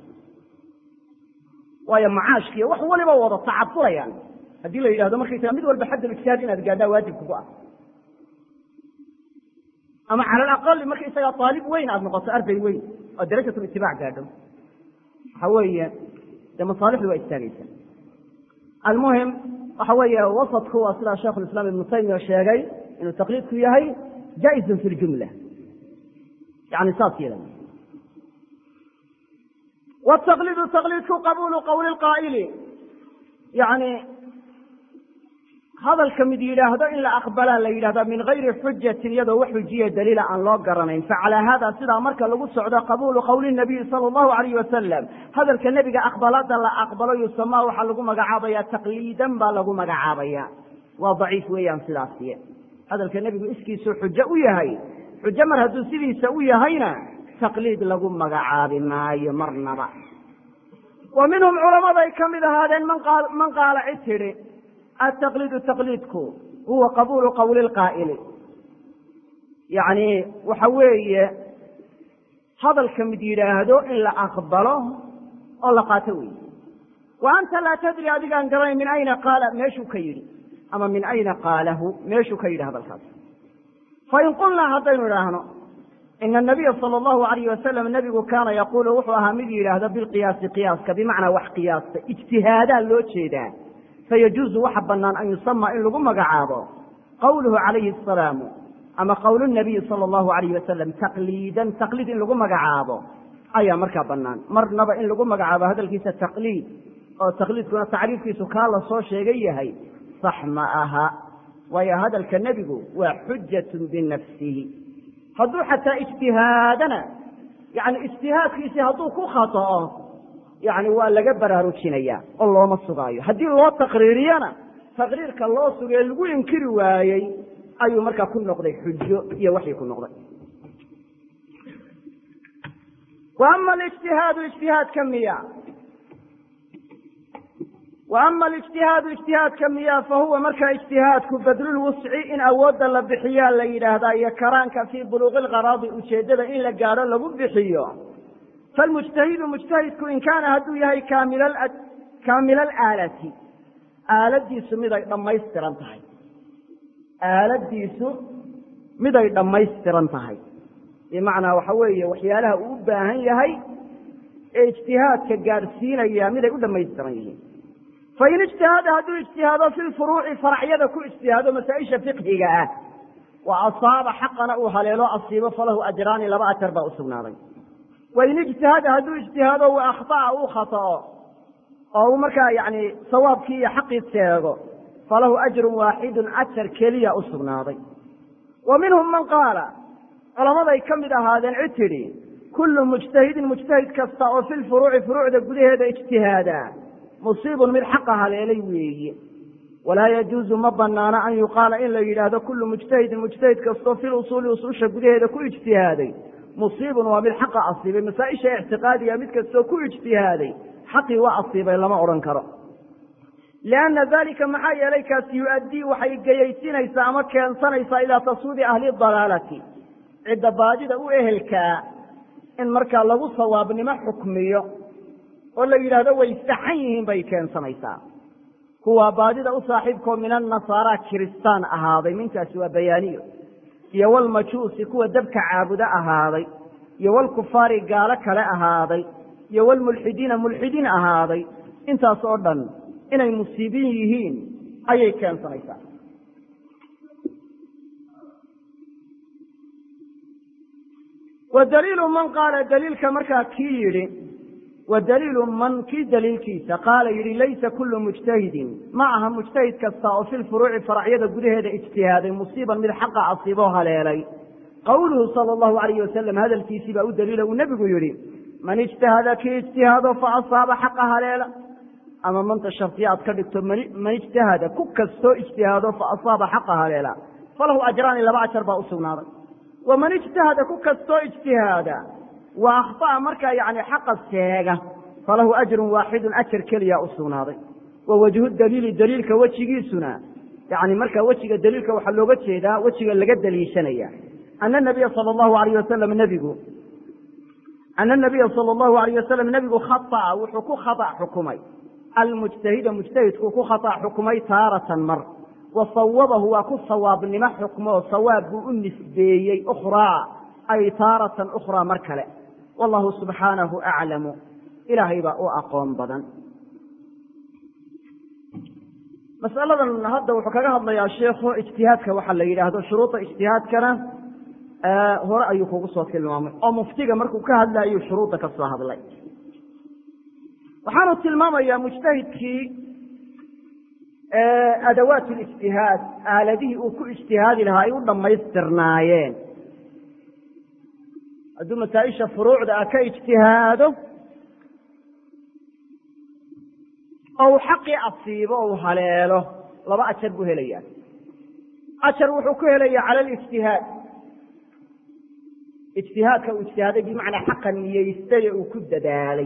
waayo macaashkiiyo wax waliba wada tacadulayaan haddii la yidhahdo markaysaga mid walba xaddal ijtihaad inaad gaadhaa waajib kugu ah ama cala alaqali markaysagaa aalib weyn aada noqoto arday weyn oo darajatu itibaac gaadho waxa weeye dee masaalixdu waa istaagaysa almuhim waxa weeye wasadku waa sidaa sheikhu islam ibnu taymiya sheegay inuu taqliidku yahay jaa-izun fi ljumla yani saas yeela wtaqliidu taqliidku qabuulu qawli lqaa'ili yani hadalka mid yidhaahdo in la aqbalaa la yidhahda min gayri xujatin iyadoo wax xujiya daliila aan loo garanayn facalaa hada sidaa marka lagu socdo qabuulu qawli nabiyi sala allahu alayh wasalam hadalka nebiga aqbalada la aqbalo yusamaa waxaa lagu magacaabaya taqliidan baa lagu magacaabaya waa daciif weeyaan sidaasiye hadalka nebigu iskiisuu xujo u yahay xujo mar hadduu sidiisa u yahayna taqliid lagu magacaabi maayo marnaba wa minhum culamaday ka mid ahaadeen man qaala cid tidhi ataqliidu taqliidku huwa qabuulu qawli lqaa'ili yacni waxa weeye hadalka mid yidhaahdo in la aqbalo oo la qaato weeye wa anta laa tadri adigaan garanayn min ayna qaala meeshuu ka yidhi ama min ayna qaalahu meeshuu ka yidhi hadalkaas fain qulnaa haddaynu idhaahno ina anabiya sala allahu alayh wasalam nebigu kaana yaquulu wuxuu ahaa mid yidhaahdo bilqiyaasi qiyaaska bimacnaa wax qiyaasta ijtihaadaa loo jeedaa fayajuuzu waxa banaan an yusama in lagu magacaabo qawluhu calayhi asalaamu ama qowlu nabiyi sala allahu alayh wasalam taqliidan taqliid in lagu magacaabo ayaa markaa banaan marnaba in lagu magacaabo hadalkiisa taqliid oo taqliidkuna tacriifkiisu kaa la soo sheegay yahay sax ma aha waayo hadalka nebigu waa xujatun binafsihi hadduu xataa ijtihaadana yani ijtihaadkiisii hadduu ku khata'o yani waa laga baraarujinaya oo looma sugaayo haddii loo taqriiriyana taqriirka loo sugee lagu inkiri waayey ayuu markaa ku noqday xujo iyo waxii ku noqday wa ama alijtihaadu ijtihaadka miya wa ama alijtihaadu ijtihaadka miya fa huwa markaa ijtihaadku badlulwusci in awoodda la bixiyaa la yidhaahdaa iyo karaanka fii buluuqi lqaraadi ujeeddada in la gaadho lagu bixiyo falmujtahidu mujtahidku in kaana hadduu yahay kaamila alaalati aaladiisu miday dhammaystiran tahay aaladiisu miday dhammaystiran tahay bimacnaa waxa weeye waxyaalaha uu u baahan yahay ee ijtihaadka gaadhsiinaya miday u dhammaystiran yihiin fain ijtihada hadduu ijtihaado fi lfuruuci faracyada ku ijtihaado masaa-isha fiqhiga ah wa asaaba xaqana uu haleelo asiibo falahu ajraani laba ajar baa u sugnaaday wain ijtihada hadduu ijtihaado wa akhطa'a uu khata'o oo uu markaa yani sawaabkii iyo xaqii sheego falahu ajrun waaxidun ajar keliya u sugnaaday wa minhum man qaala culamaday ka mid ahaadeen cid tidhi kullu mujtahidin mujtahid kasta oo fi lfuruuci furuucda gudaheeda ijtihaadaa musiibun mid xaqa haleelay weeye walaa yajuuzu ma banaana an yuqaala in la yidhaahdo kullu mujtahidin mujtahid kastoo fi lusuuli usuusha gudaheeda ku ijtihaaday musiibun waa mid xaqa asiibay masaa-isha ictiqaadiga mid kastoo ku ijtihaaday xaqii waa asiibay lama odhan karo lianna dalika maxaa yeelay kaasi yu-addii waxay geyaysinaysaa ama keensanaysaa ilaa taswiibi ahli dalaalati cidda baadida u ehelkaa in markaa lagu sawaabnimo xukmiyo oo la yidhaahdo way saxan yihiin bay keensanaysaa kuwaa baadida u saaxiibkoo min annasaara kiristaan ahaaday minkaasi waa bayaaniyo iyo walmajuusi kuwa dabka caabudo ahaaday iyo walkufaari gaalo kale ahaaday iyo walmulxidiina mulxidiin ahaaday intaas oo dhan inay musiibin yihiin ayay keensanaysaa wa daliilu man qaala daliilka markaa kii yidhi wa daliilu man kii daliilkiisa qaala yidhi laysa kullu mujtahidin ma aha mujtahid kasta oo fi lfuruuci faracyada gudaheeda ijtihaaday musiiban mid xaqa asiiboo haleelay qowluhu sala allahu alayh wasalam hadalkiisii baa u daliila uu nebigu yidhi man ijtahada kii ijtihaado fa asaaba xaqa haleela ama manta shardiya aad ka dhigto man ijtahada ku kastoo ijtihaado fa asaaba xaqa haleela falahu ajraani laba ajar baa u sugnaaday waman ijtahada ku kastoo ijtihaada wa akhطa'a markaa yani xaqa seega falahu ajrun waaxidun ajar keliya u sugnaaday wa wajhu daliili daliilka wejigiisuna yani markaa wejiga daliilka waxaa looga jeedaa wejiga laga daliishanaya ana nabiya sala allahu alayh wasalam nebigu ana nabiya sala allahu alayh wasalam nebigu khata'a wuxuu ku khata xukumay almujtahida mujtahidku ku khata xukumay taaratan mar wa sawabahu waa ku sawaabnimo xukmoo sawaab buu u nisbeeyey ukhraa ay taaratan ukhraa mar kale wallahu subxaanahu aclamu ilaahay baa u aqoon badan masaladan hadda wuxuu kaga hadlayaa sheikhu ijtihaadka waxaa la yidhaahdo shuruuda ijtihaadkana hore ayuu kugu soo tilmaamay oo muftiga markuu ka hadlaayuu shuruudda ka soo hadlay waxaanu tilmaamayaa mujtahidkii adawaat lijtihaad aaladihii uu ku ijtihaadi lahaa ay u dhammaystirnaayeen hadduu masaa-isha furuucda ah ka ijtihaado oo uu xaqii asiibo o u haleelo laba ajar buu helayaa ajar wuxuu ku helayaa cala alijtihaad ijtihaadka uu ijtihaaday bimacnaa xaqa niyeystay ee uu ku dadaalay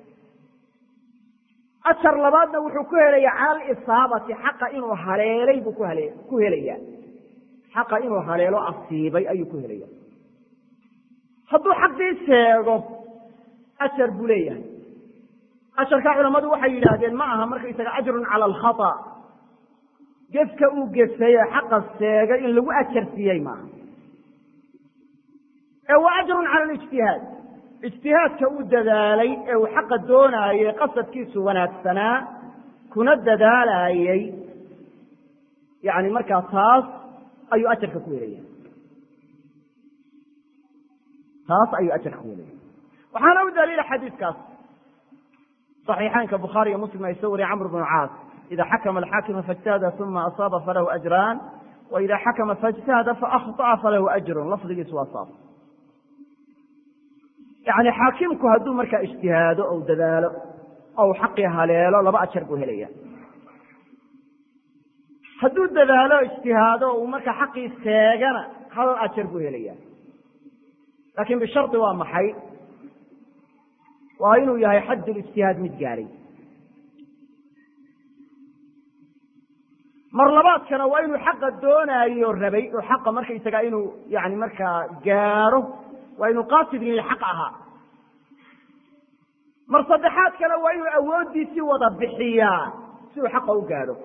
ajar labaadna wuxuu ku helayaa cala alisaabati xaqa inuu haleelay buu kuhale ku helayaa xaqa inuu haleelo asiibay ayuu ku helaya hadduu xaqii sheego ajar buu leeyahay ajarka culammadu waxay yidhaahdeen ma aha markaysaga ajrun cala alkhata gefka uu gefay ee xaqa sheegay in lagu ajar siiyey maaha ee waa ajrun cala alijtihaad ijtihaadka uu dadaalay ee uu xaqa doonaayey qasadkiisu wanaagsanaa kuna dadaalaayey yani markaa taas ayuu ajarka ku helaya taas ayuu ajarka ku helaya waxaana u daliila xadiidkaas صaxiixaynka bukhaari iyo muslim ay soo wariye camr bnu caas ida xakma alxaakimu faاjtahada uma asaaba falahu ajraan wa ida xakma faاjtahada faأkhطأa falahu ajrun lafdigiisu waa saas yani xaakimku hadduu markaa ijtihaado ou dadaalo oo uu xaqii haleelo laba ajar buu helaya hadduu dadaalo ijtihaado uu marka xaqii seegana hal ajar buu helaya laakiin bishardi waa maxay waa inuu yahay xaddulijtihaad mid gaadhay mar labaadkana waa inuu xaqa doonaayo rabay oo xaqa markaysaga inuu yani markaa gaadho waa inuu qaasid lilxaq ahaa mar saddexaadkana waa inuu awooddiisii wada bixiyaa si uu xaqa u gaadho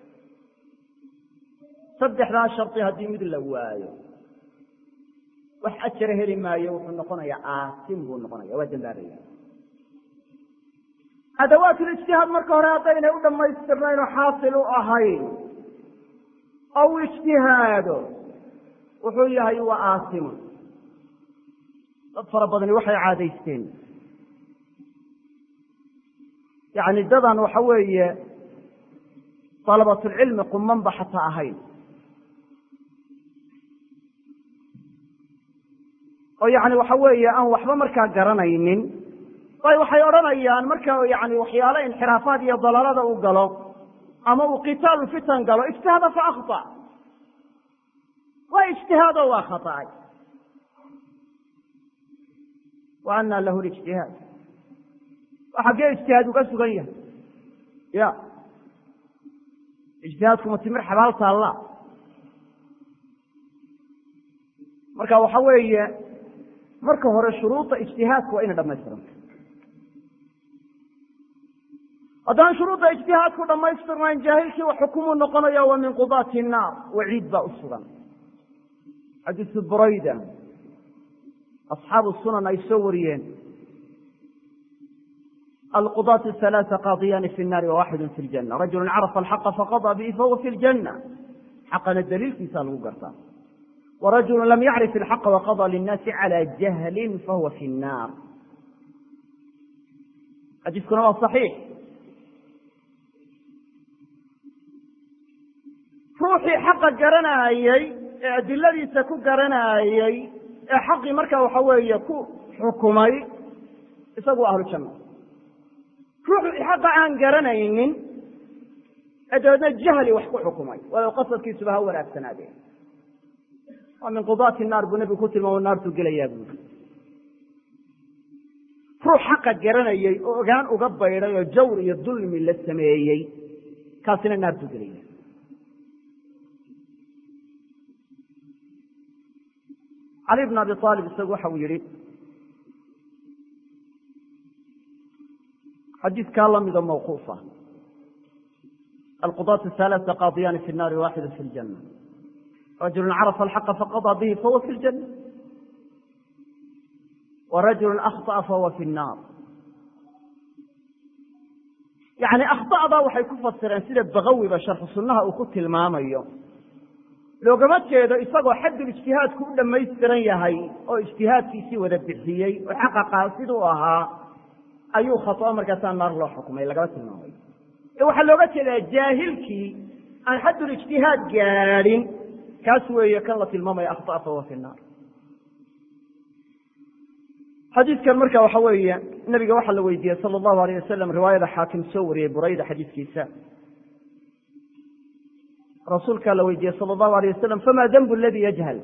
saddexdaa shardi haddii mid la waayo wax ajara heli maayo wuxuu noqonayaa aasim buu noqonaya waa dambaabaya adawaatulijtihaad marka hore haddaynay u dhammaystirnayn oo xaasil u ahayn oo uu ijtihaado wuxuu yahay waa aasimun dad fara badani waxay caadaysteen yani dadan waxa weeye dalabatulcilmi qumanba xataa ahayn oo yani waxa weeye aan waxba markaa garanaynin bay waxay odhanayaan marka yani waxyaalo inxiraafaad iyo dalaalada u galo ama uu kitaalu fitan galo ijtihaada fa akhطa waa ijtihaado waa khaطأay wa ana lahu lijtihaad waa xaggee ijtihaad uga sugan yahay ya ijtihaadkuma timir xabaal taalla marka waxa weeye marka hore shuruuda ijtihaadka waa inay dhamaystiranta haddaan shuruudda ijtihaadku dhamaystirnayn jaahilkii wax xukumuu noqonaya wa min qudaati الnaar waciid baa u sugan xadiisu burayda asxaabu sunan ay soo wariyeen alqudaatu halaaa qaadiyaani fi الnaari wawaxidu fi اljana rajulu carafa alxaqa faqaضى bihi fahuwa fi اljana xaqana daliilkiisa lagu gartaa warajulu lam yacrif ilxaqa waqaضى linnaasi calى jahlin fahuwa fi الnaar xadiiskuna waa صaxiix ruuxii xaqa garanaayey ee adiladiisa ku garanaayey ee xaqii marka waxa weeye ku xukumay isagu ahlu janna ruuxii xaqa aan garanaynin ee dabeedna jahli wax ku xukumay walow qasadkiisuba ha wanaagsanaadeen waa min qudaati naar buu nebigu ku tilmaamo naartuu gelayaa buuri ruux xaqa garanayey oo ogaan uga baydhay oo jawr iyo dulmi la sameeyey kaasina naartuu gelaya cali bn abi aalib isagu waxa uu yihi xadiidkaa lamida mawquufa alqudaat halaata qaadiyaani fi nnaari waaxidu fi ljana rajulu carafa alxaqa faqaضى bihi fahuwa fi ljana warajulu akhطأa fahuwa fi الnaar yani akhda'da waxay ku fasireen sida bagawiba sharxu sunnaha uu ku tilmaamayo loogama jeedo isagoo xaddul ijtihaadku u dhammaystiran yahay oo ijtihaadkiisii wada bixiyey oo xaqa qaasid u ahaa ayuu khatoo markaasaa naar loo xukumay lagama tilmaamay ee waxaa looga jeedaa jaahilkii aan xaddul ijtihaad gaadhin kaas weeye kan la tilmaamaya akhطa'a fahuwa fi nnaar xadiidkan marka waxa weeye nabiga waxaa la weydiiyey sala allahu alayh wasalam riwaayada xaakim soo wariyey burayda xadiiskiisa rasuulkaa la weydiiyey sala allahu alayh wasalam fama denbu aladi yajhal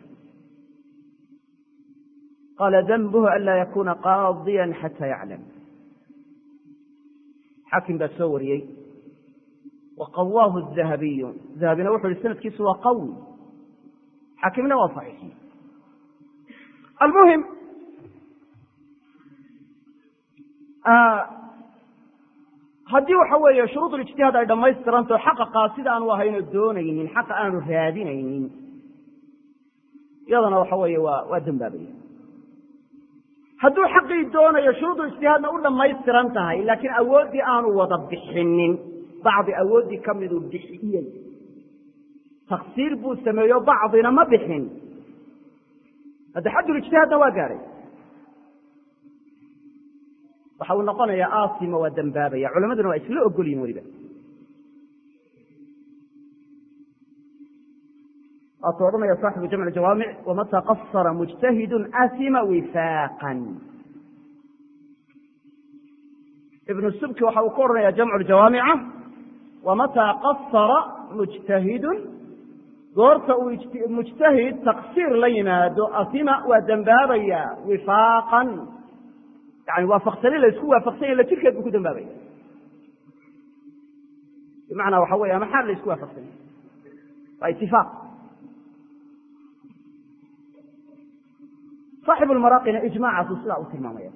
qaala denbuhu an laa yakuna qaadiya xata yaclam xaakim baa soo wariyey wa qawaahu dahabiyu dahabina wuxu yihi sanadkiisu waa qawi xaakimna waa saxiixi almuhim haddii waxa weeye shuruud ijtihaad ay dhammaystiranto xaqa qaasida aanu ahayno doonaynin xaqa aanu raadinaynin iyadana waxa weeye waa waa dembaabaya hadduu xaqii doonayo shuruudu ijtihaadna u dhammaystiran tahay laakiin awooddii aanu wada bixinin bacdi awooddii ka miduu bixiyey taksiir buu sameeyo bacdina ma bixin hadda xaddul ijtihaadna waa gaadhay waxa uu noqonayaa aasima waa dembaabaya culamaduna waa isla ogol yihin weliba waatuu odhanaya saaxibu jamc jawaamic wamata qasara mujtahidu asima wifaaqan ibnu subki waxa uu ku odhanaya jamcu ljawaamica wamataa qasara mujtahidun goorta uu mujtahid taqsiir la yimaado asima waa dembaabaya wifaaqan yani waafaqsani la isku waafaqsanya la jirkeed buu ku dembaabaya bimacnaa waxa weya maxaa la isku waafaqsanya waa itifaaq صاxib lmaraaqina ijmacaasu sidaa u tilmaamaya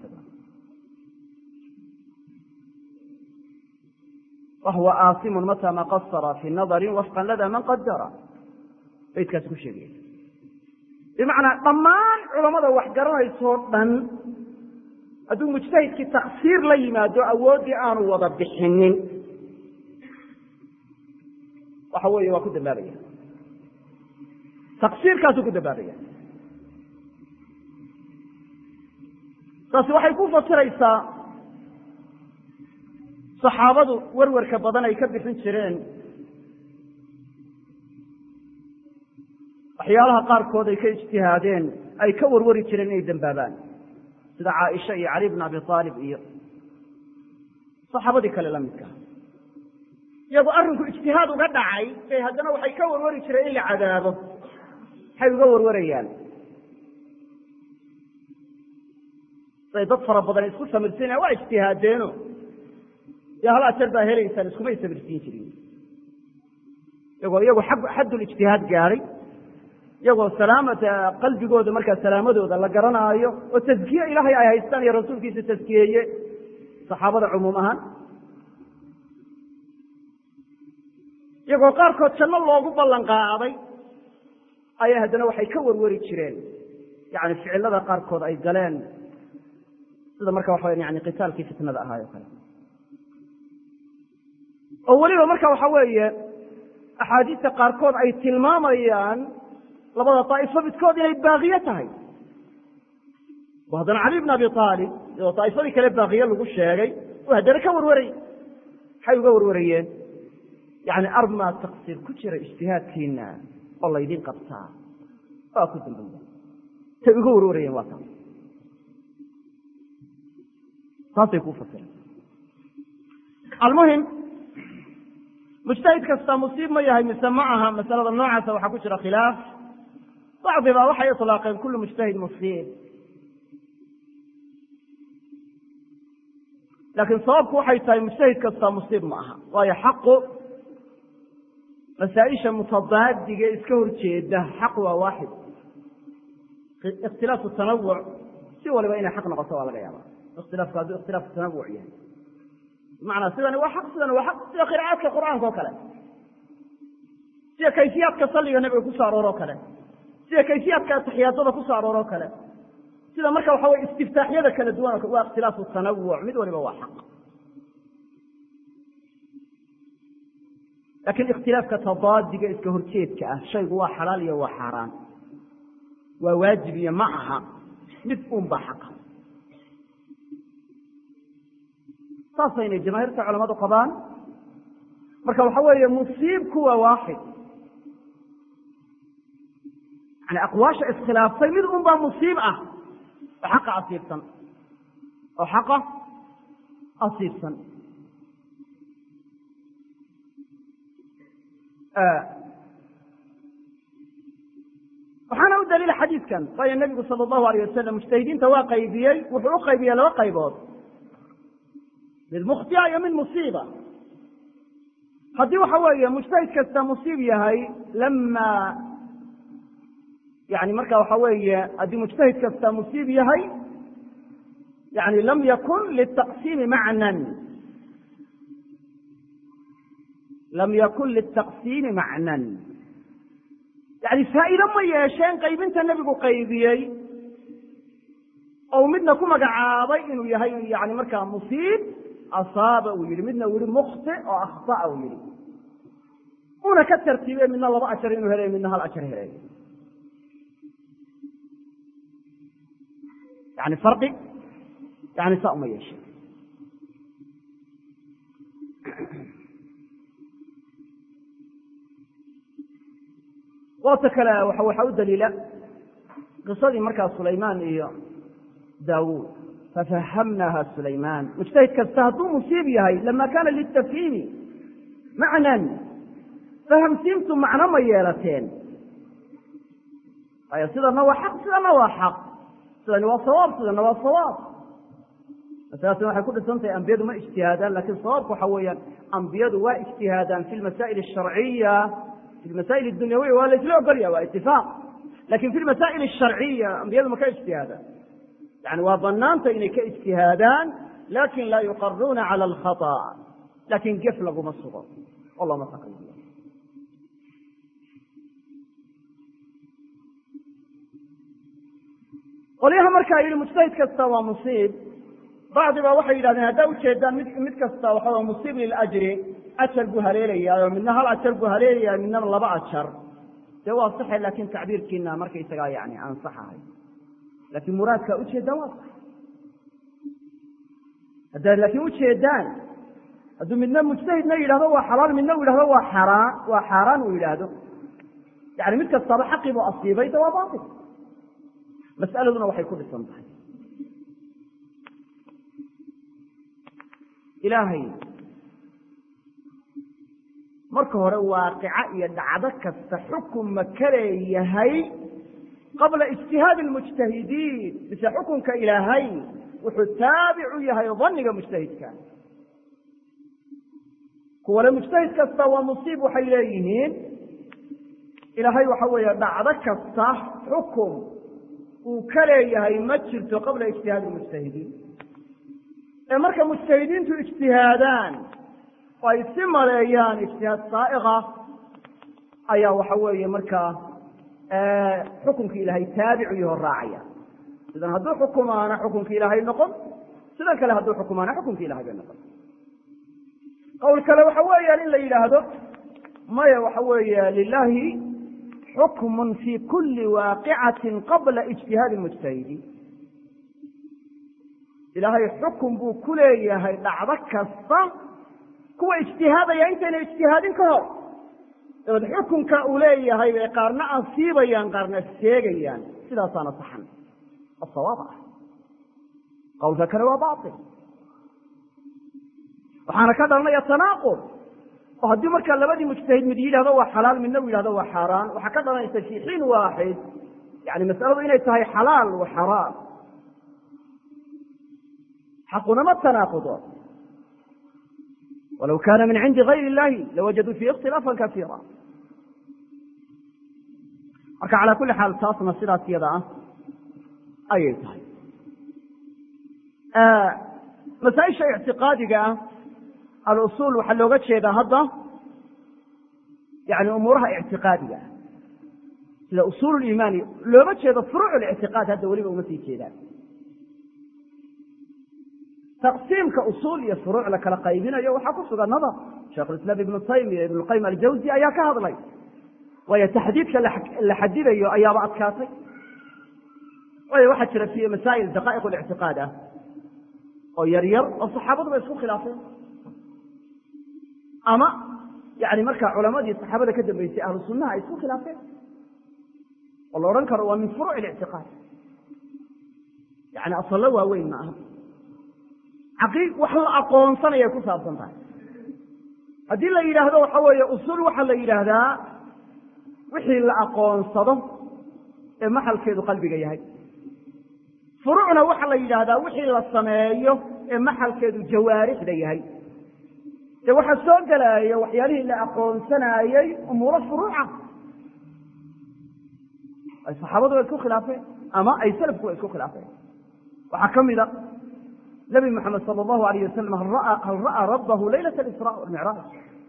wahuwa aasimu mata ma qasara fi nadari wafqa lada man qadara baydkaas ku sheegaya bimacnaa dhammaan culamada wax garanaysoo dhan hadduu mujtahidkii taksiir la yimaado awooddii aanu wada bixinin waxa weeye waa ku dambaabaya taksiirkaasuu ku dambaabaya taasi waxay ku fasiraysaa saxaabadu werwerka badan ay ka bixin jireen waxyaalaha qaarkood ay ka ijtihaadeen ay ka warwari jireen inay dembaabaan sida caaisha iyo cali bn abi aalib iyo saxaabadii kale la midka iyagoo arrinku ijtihaad uga dhacay bay haddana waxay ka warwari jireen in la cadaabo maxay uga warwarayaan say dad fara badan isku samirsiinaya waa ijtihaadeeno dee hal ajar baa helaysaan iskumay samirsiin jirin iyagoo iyagu xaddulijtihaad gaadhay iyagoo salaamata qalbigooda markaa salaamadooda la garanaayo oo taskiye ilaahay ay haystaan iyo rasuulkiisa taskiyeeye saxaabada cumuum ahaan iyagoo qaarkood janno loogu ballan qaaday ayaa haddana waxay ka warwari jireen yani ficilada qaarkood ay galeen sida marka waxa yani qitaalkii fitnada ahaay o kale oo weliba marka waxa weeye axaadiista qaarkood ay tilmaamayaan labada daa'ifo midkood inay baaqiye tahay oo haddana cali bn abi aalib iyadoo daa'ifadii kale baaqiye lagu sheegay oo haddana ka warwaray maxay uga warwarayeen yani armaa taqsiir ku jira ijtihaadkiina oo laydin qabtaa waa ku dambaya tay uga warwarayeen waa taas taasay kuu fasireen almuhim mujtahid kasta musiib ma yahay mise ma aha masalada noocaasa waxaa ku jira khilaaf bacdiba waxay iطlaaqeen kulu mujtahid musiib laakiin sababku waxay tahay mujtahid kasta musiib ma aha waayo xaqu masaaisha mutadaadiga iska horjeeda xaq waa waaxid ikhtilaafu tanawuc si waliba inay xaq noqoto waa laga yaaba ikhtilaafku hadduu ikhtilaafu tanawuc yahay bimacnaa sidani waa xaq sidani waa xaq sida qira'aadka qur'aanka oo kale sida kayfiyaadka salliga nebiga ku so arooro kale sida kayfiyaadka ataxiyaadada ku so arooro kale sida marka waxa weye istiftaaxyada kala duwan waa ikhtilaafu tanawuc mid waliba waa xaq laakiin ikhtilaafka tadaadiga iska horjeedka ah shaygu waa xalaal iyo waa xaaraan waa waajib iyo ma aha mid un baa xaqa saasayna jamaahiirta culamadu qabaan marka waxa weeye musiibku waa waaxid yani aqwaasha iskhilaaftay mid un baa musiib ah oo xaqa asiibsan oo xaqa asiibsan waxaana u daliila xadiidkan waayo nebigu sala allahu alayh wasalam mujtahidiinta waa qaybiyey wuxuu u qaybiyey laba qaybood mid mukhtia iyo mid musiiba haddii waxa weeye mujtahid kasta musiib yahay lama yani marka waxa weeye haddii mujtahid kasta musiib yahay yani lam yakun litaqsiimi macnan lam yakun litaqsiimi macnan yani faa'iido ma yeesheen qaybinta nebigu qaybiyey ou midna ku magacaabay inuu yahay yani markaa musiib asaaba uu yihi midna uu yihi mukhti oo akhطa'a uu yihi una ka tartiibe midna laba ajar inuu helayo midna hal ajar helayo yani farqi yani saa uma yeesheen qoobta kale waxaa u daliila qisadii markaa sulaymaan iyo daawuud fafahamnaha sulaymaan mujtahid kasta hadduu musiib yahay lama kana litafhiimi macnan fahamsiintu macno ma yeelateen waayo sidana waa xaq sidana waa xaq sidani waa sawaab sidana waa sawaab masaladaasna waxay ku dhisan tahay ambiyadu ma ijtihaadaan lakin sawaabku waxa weeyaan ambiyadu waa ijtihaadaan fi lmasaa'il asharciya fi lmasaa'il adunyawiya waa laisla ogolya waa itifaaq lakin fi lmasaa'il asharciya ambiyadu ma ka ijtihaadaan yani waa banaanta inay ka ijtihaadaan lakin laa yuqaruuna cala alkhata lakin gef laguma sugo allahuma taqal qolyaha markaa yidhi mujtahid kasta waa musiib bacdi ba waxay yidhahdeen haddaa ujeedaan mid mid kasta waxa musiib liljri ajar buu haleelayaa midna hal ajar buu haleelayaa midnaba laba ajar dee waa saxe lakin tacbiirkiina markaysagaa yani ansaxahay lakin muraadkaa ujeedaan waa sax haddaad laakiin ujeedaan hadduu midna mujtahidna yidhahdo waa xalaal midna u yidhahdo waa xaraan waa xaaraan uu yidhaahdo yani mid kastaba xaqii buu asiibay de waa bail mas'aladuna waxay ku dhisan tahay ilaahay marka hore waaqica iyo dhacdo kasta xukun ma ka leeyahay qabla ijtihaadi almujtahidiin mise xukunka ilaahay wuxuu taabic u yahay daniga mujtahidka kuwale mujtahid kasta waa musiib waxay leeyihiin ilaahay waxa weeye dhacdo kasta xukun uu ka leeyahay ma jirto qabla ijtihaadi almujtahidiin ee marka mujtahidiintu ijtihaadaan oo ay si maleeyaan ijtihaad saaiqa ayaa waxa weeye markaa xukunkii ilaahay taabicu yaho raacaya sidan hadduu xukumaana xukunkii ilaahay noqon sidan kale hadduu xukumaana xukunkii ilahay bay noqon qowl kale waxa weeyaan in la yidhaahdo maya waxa weeye lilahi xukmun fi kuli waaqicati qabla ijtihaadi mujtahidiin ilaahay xukun buu ku leeyahay dhacdo kasta kuwa ijtihaadaya intayna ijtihaadin ka hor dabeed xukunka uu leeyahay bay qaarna asiibayaan qaarna sheegayaan sidaasaana saxan oo sawaab ah qowlka kale waa bail waxaana ka dhalanaya tanaaqud oo haddii markaa labadii mujtahid mid yidhahdo waa xalaal midna u yidhahdo waa xaaraan waxaa ka dhalanaysa fi xiin waaxid yani masaladu inay tahay xalaal wa xaraam xaqunama tanaaqudo walow kana min cindi gayr illahi lawajaduu fiihi ikhtilaafan kasiira marka calaa kuli xaal taasna sidaas yada ah ayay tahay masaaisha ictiqaadiga ah alusuul waxaa looga jeedaa hadda yani umuuraha ictiqaadiga ah sida usuul liimaani looma jeedo furuuc lictiqaad hadda weliba uma sii jeedaan taqsiimka usuul iyo furuuc la kala qaybinayo waxaa ku sugan nadar sheikhulislaam ibnu taymiya ibnu qayim aljawzi ayaa ka hadlay waayo taxdiidka la xadidayo ayaaba adkaatay waayo waxaa jira fi masaa'il daqaa'iq lictiqaad ah oo yar yar oo saxaabadu ba isku khilaafeen ama yani markaa culamadii saxaabada ka dambeysay ahlu sunnaha ay isku khilaafeen oo la odhan karo waa min furuuc lictiqaad yani asallo waaweyn ma aha xaqiiq wax la aqoonsanayay ku saabsan tahay haddii la yidhaahdo waxa weeye usuul waxaa la yidhaahdaa wixii la aqoonsado ee maxalkeedu qalbiga yahay furuucna waxaa la yidhaahdaa wixii la sameeyo ee maxalkeedu jawaarixda yahay dee waxaa soo gelaya waxyaalihii la aqoonsanaayey umuuro furuuca ay saxaabadu ay isku khilaafeen ama ay salafku ay isku khilaafeen waxaa ka mida nabi moxamed sala allahu alayh wasalam hal ra'aa rabbahu laylat alisraa walmicraaj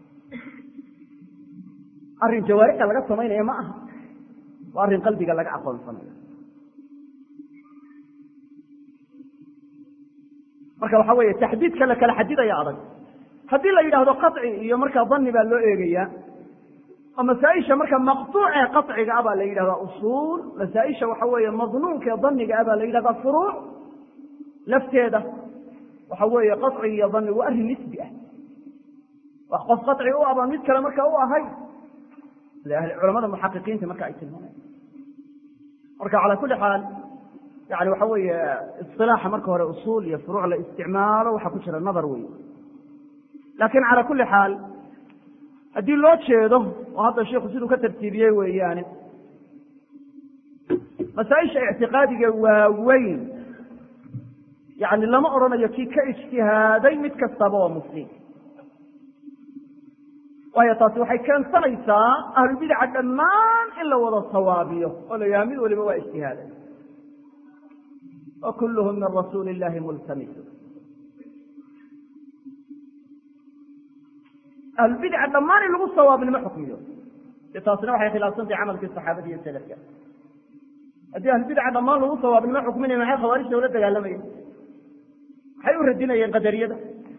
arrin jawaarixda laga samaynaya ma aha waa arrin qalbiga laga aqoonsanayo marka waxa weeye taxdiidka la kala xadidaya adag haddii la yidhaahdo qaci iyo markaa dani baa loo eegaya oo masaaisha marka maqtuucee qaciga ah baa la yidhahdaa usuul masaaisha waxa weeye madnuunkaee daniga ah baa la yidhahdaa furuuc lafteeda waxa weeye qaci iyo dani waa arrin nisbi ah wax qof qaci u abaan mid kale marka u ahay sida culamada muxaqiqiinta marka ay tilmaamayan marka calaa kuli xaal yani waxa weeye isilaaxa marka hore usuul iyo furuuc la isticmaalo waxaa ku jira nadar wey laakiin cala kuli xaal haddii loo jeedo oo hadda sheikhu siduu ka tartiibiyey weeyaane masaaisha ictiqaadiga waaweyn yani lama odhanayo kii ka ijtihaaday mid kastaba waa muslim waayo taasi waxay keensanaysaa ahlubidaca dhammaan in la wada sawaabiyo oo la yaha mid waliba waa ijtihaaday wa kulluhum min rasuuli illahi multamisu ahlubidaca dhammaan in lagu sawaabin ma xukmiyo de taasina waxay khilaafsantahay camalkii saxaabada iyo salafka haddii ahlubidaca dhammaan lagu sawaabin ma xukminaya maxay khawaarijta ula dagaalamayeen maxay u radinayeen qadariyada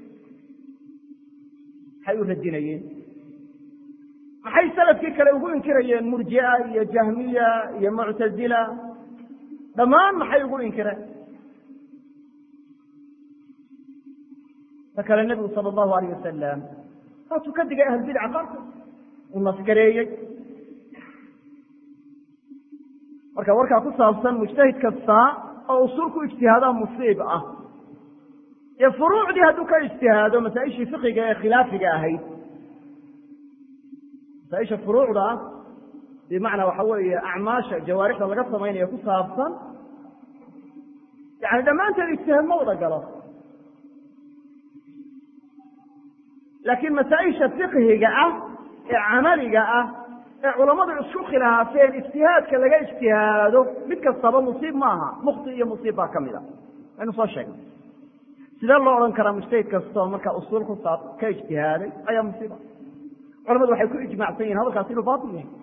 maxay u radinayeen maxay salafkii kale ugu inkirayeen murjia iyo jahmiya iyo muctazila dhammaan maxay ugu inkireen ta kale nebigu sala allahu alayh wasalam saasuu ka digay ahlulbidca qaarkood uu naskareeyey marka warkaa ku saabsan mujtahid kasta oo usul ku ijtihaadaa musiib ah ee furuucdii hadduu ka ijtihaado masaa-ishii fiqiga ee khilaafiga ahayd masaaisha furuucda ah bimacnaa waxa weeye acmaasha jawaarixda laga samaynayo ku saabsan yani dhammaanteed ijtihaad ma wada galo laakiin masaa-isha fiqhiga ah ee camaliga ah ee culammadu isku khilaafeen ijtihaadka laga ijtihaado mid kastaba musiib maaha mukti iyo musiib baa ka mid a waynu soo sheegnay sidee loo odhan karaa mujtahid kastoo markaa usuul ku saab ka ijtihaaday ayaa musiiba culamadu waxay ku ijmaacsan yihin hadalkaas inuu batil yahay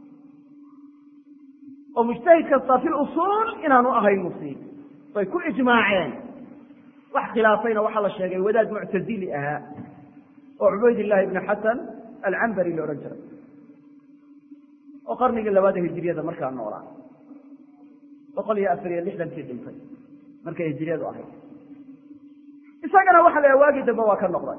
oo mujtahid kasta fi lusuul inaanu ahayn musiib way ku ijmaaceen wax khilaafayna waxaa la sheegay wadaad muctazili ahaa oo cubayd illahi ibni xasan alcambari la odhan jiray oo qarnigii labaada hijiriyada markaa noolaa boqol iyo afar iyo lixdankii dhintay markay hijiriyadu ahayd isagana waxa la waagii dambe waa ka noqday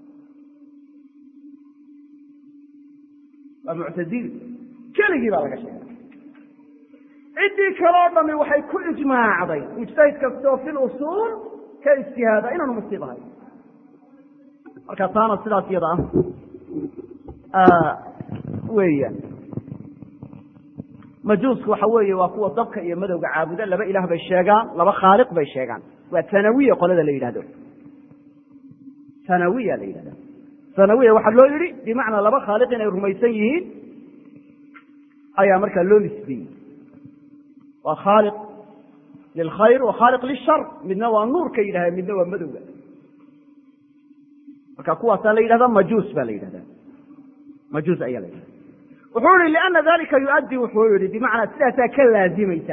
waa muctazili keligii baa laga sheegay ciddii kaloo dhami waxay ku ijmaacday mujtahid kastoo fi lusuul ka ijtihaada inaanu musiib ahay marka taana sidaas iyada ah weeyaan majuusku waxa weeye waa kuwa dabka iyo madowga caabuda laba ilaah bay sheegaan laba khaaliq bay sheegaan waa tanawiya qolada la yidhahdo tanawiya la yidhahda tanawiya waxaa loo yidhi bimacnaa laba khaaliq inay rumaysan yihiin ayaa markaa loo nisbeeyey waa khaaliq lilkhayr wa khaaliq lishar midna waa nuurka yidhahda midna waa madowga marka kuwaasaa la yidhahda majuus baa la yidhahda majuus ayaa la yidhahda wuxuu yihi liana dalika yuaddi wuxuu yihi bimacnaa sidaasaa ka laazimaysa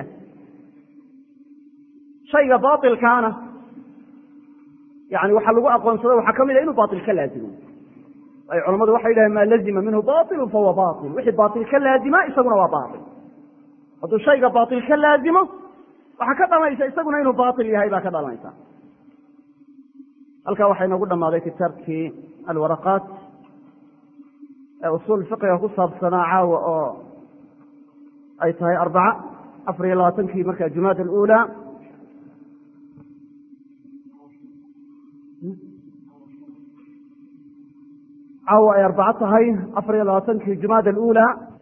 shayga bailkaana yani waxaa lagu aqoonsada waxaa ka mid a inuu bail ka laazimo ay culamadu waxay yidhahen maa lazima minhu bailu fahuwa bail wixii bail ka laazima isaguna waa bail hadduu shayga bail ka laazimo waxaa ka dhalanaysa isaguna inuu bail yahay baa ka dhalanaysa halkaa waxaa inoogu dhammaaday kitaabkii alwaraqaat ee usuul fiqiga ku saabsanaa caawa oo ay tahay arbaca afar iyo labaatankii marka jumaada alula caawa ay arbaco tahay afar iyo labaatankii jumaada alula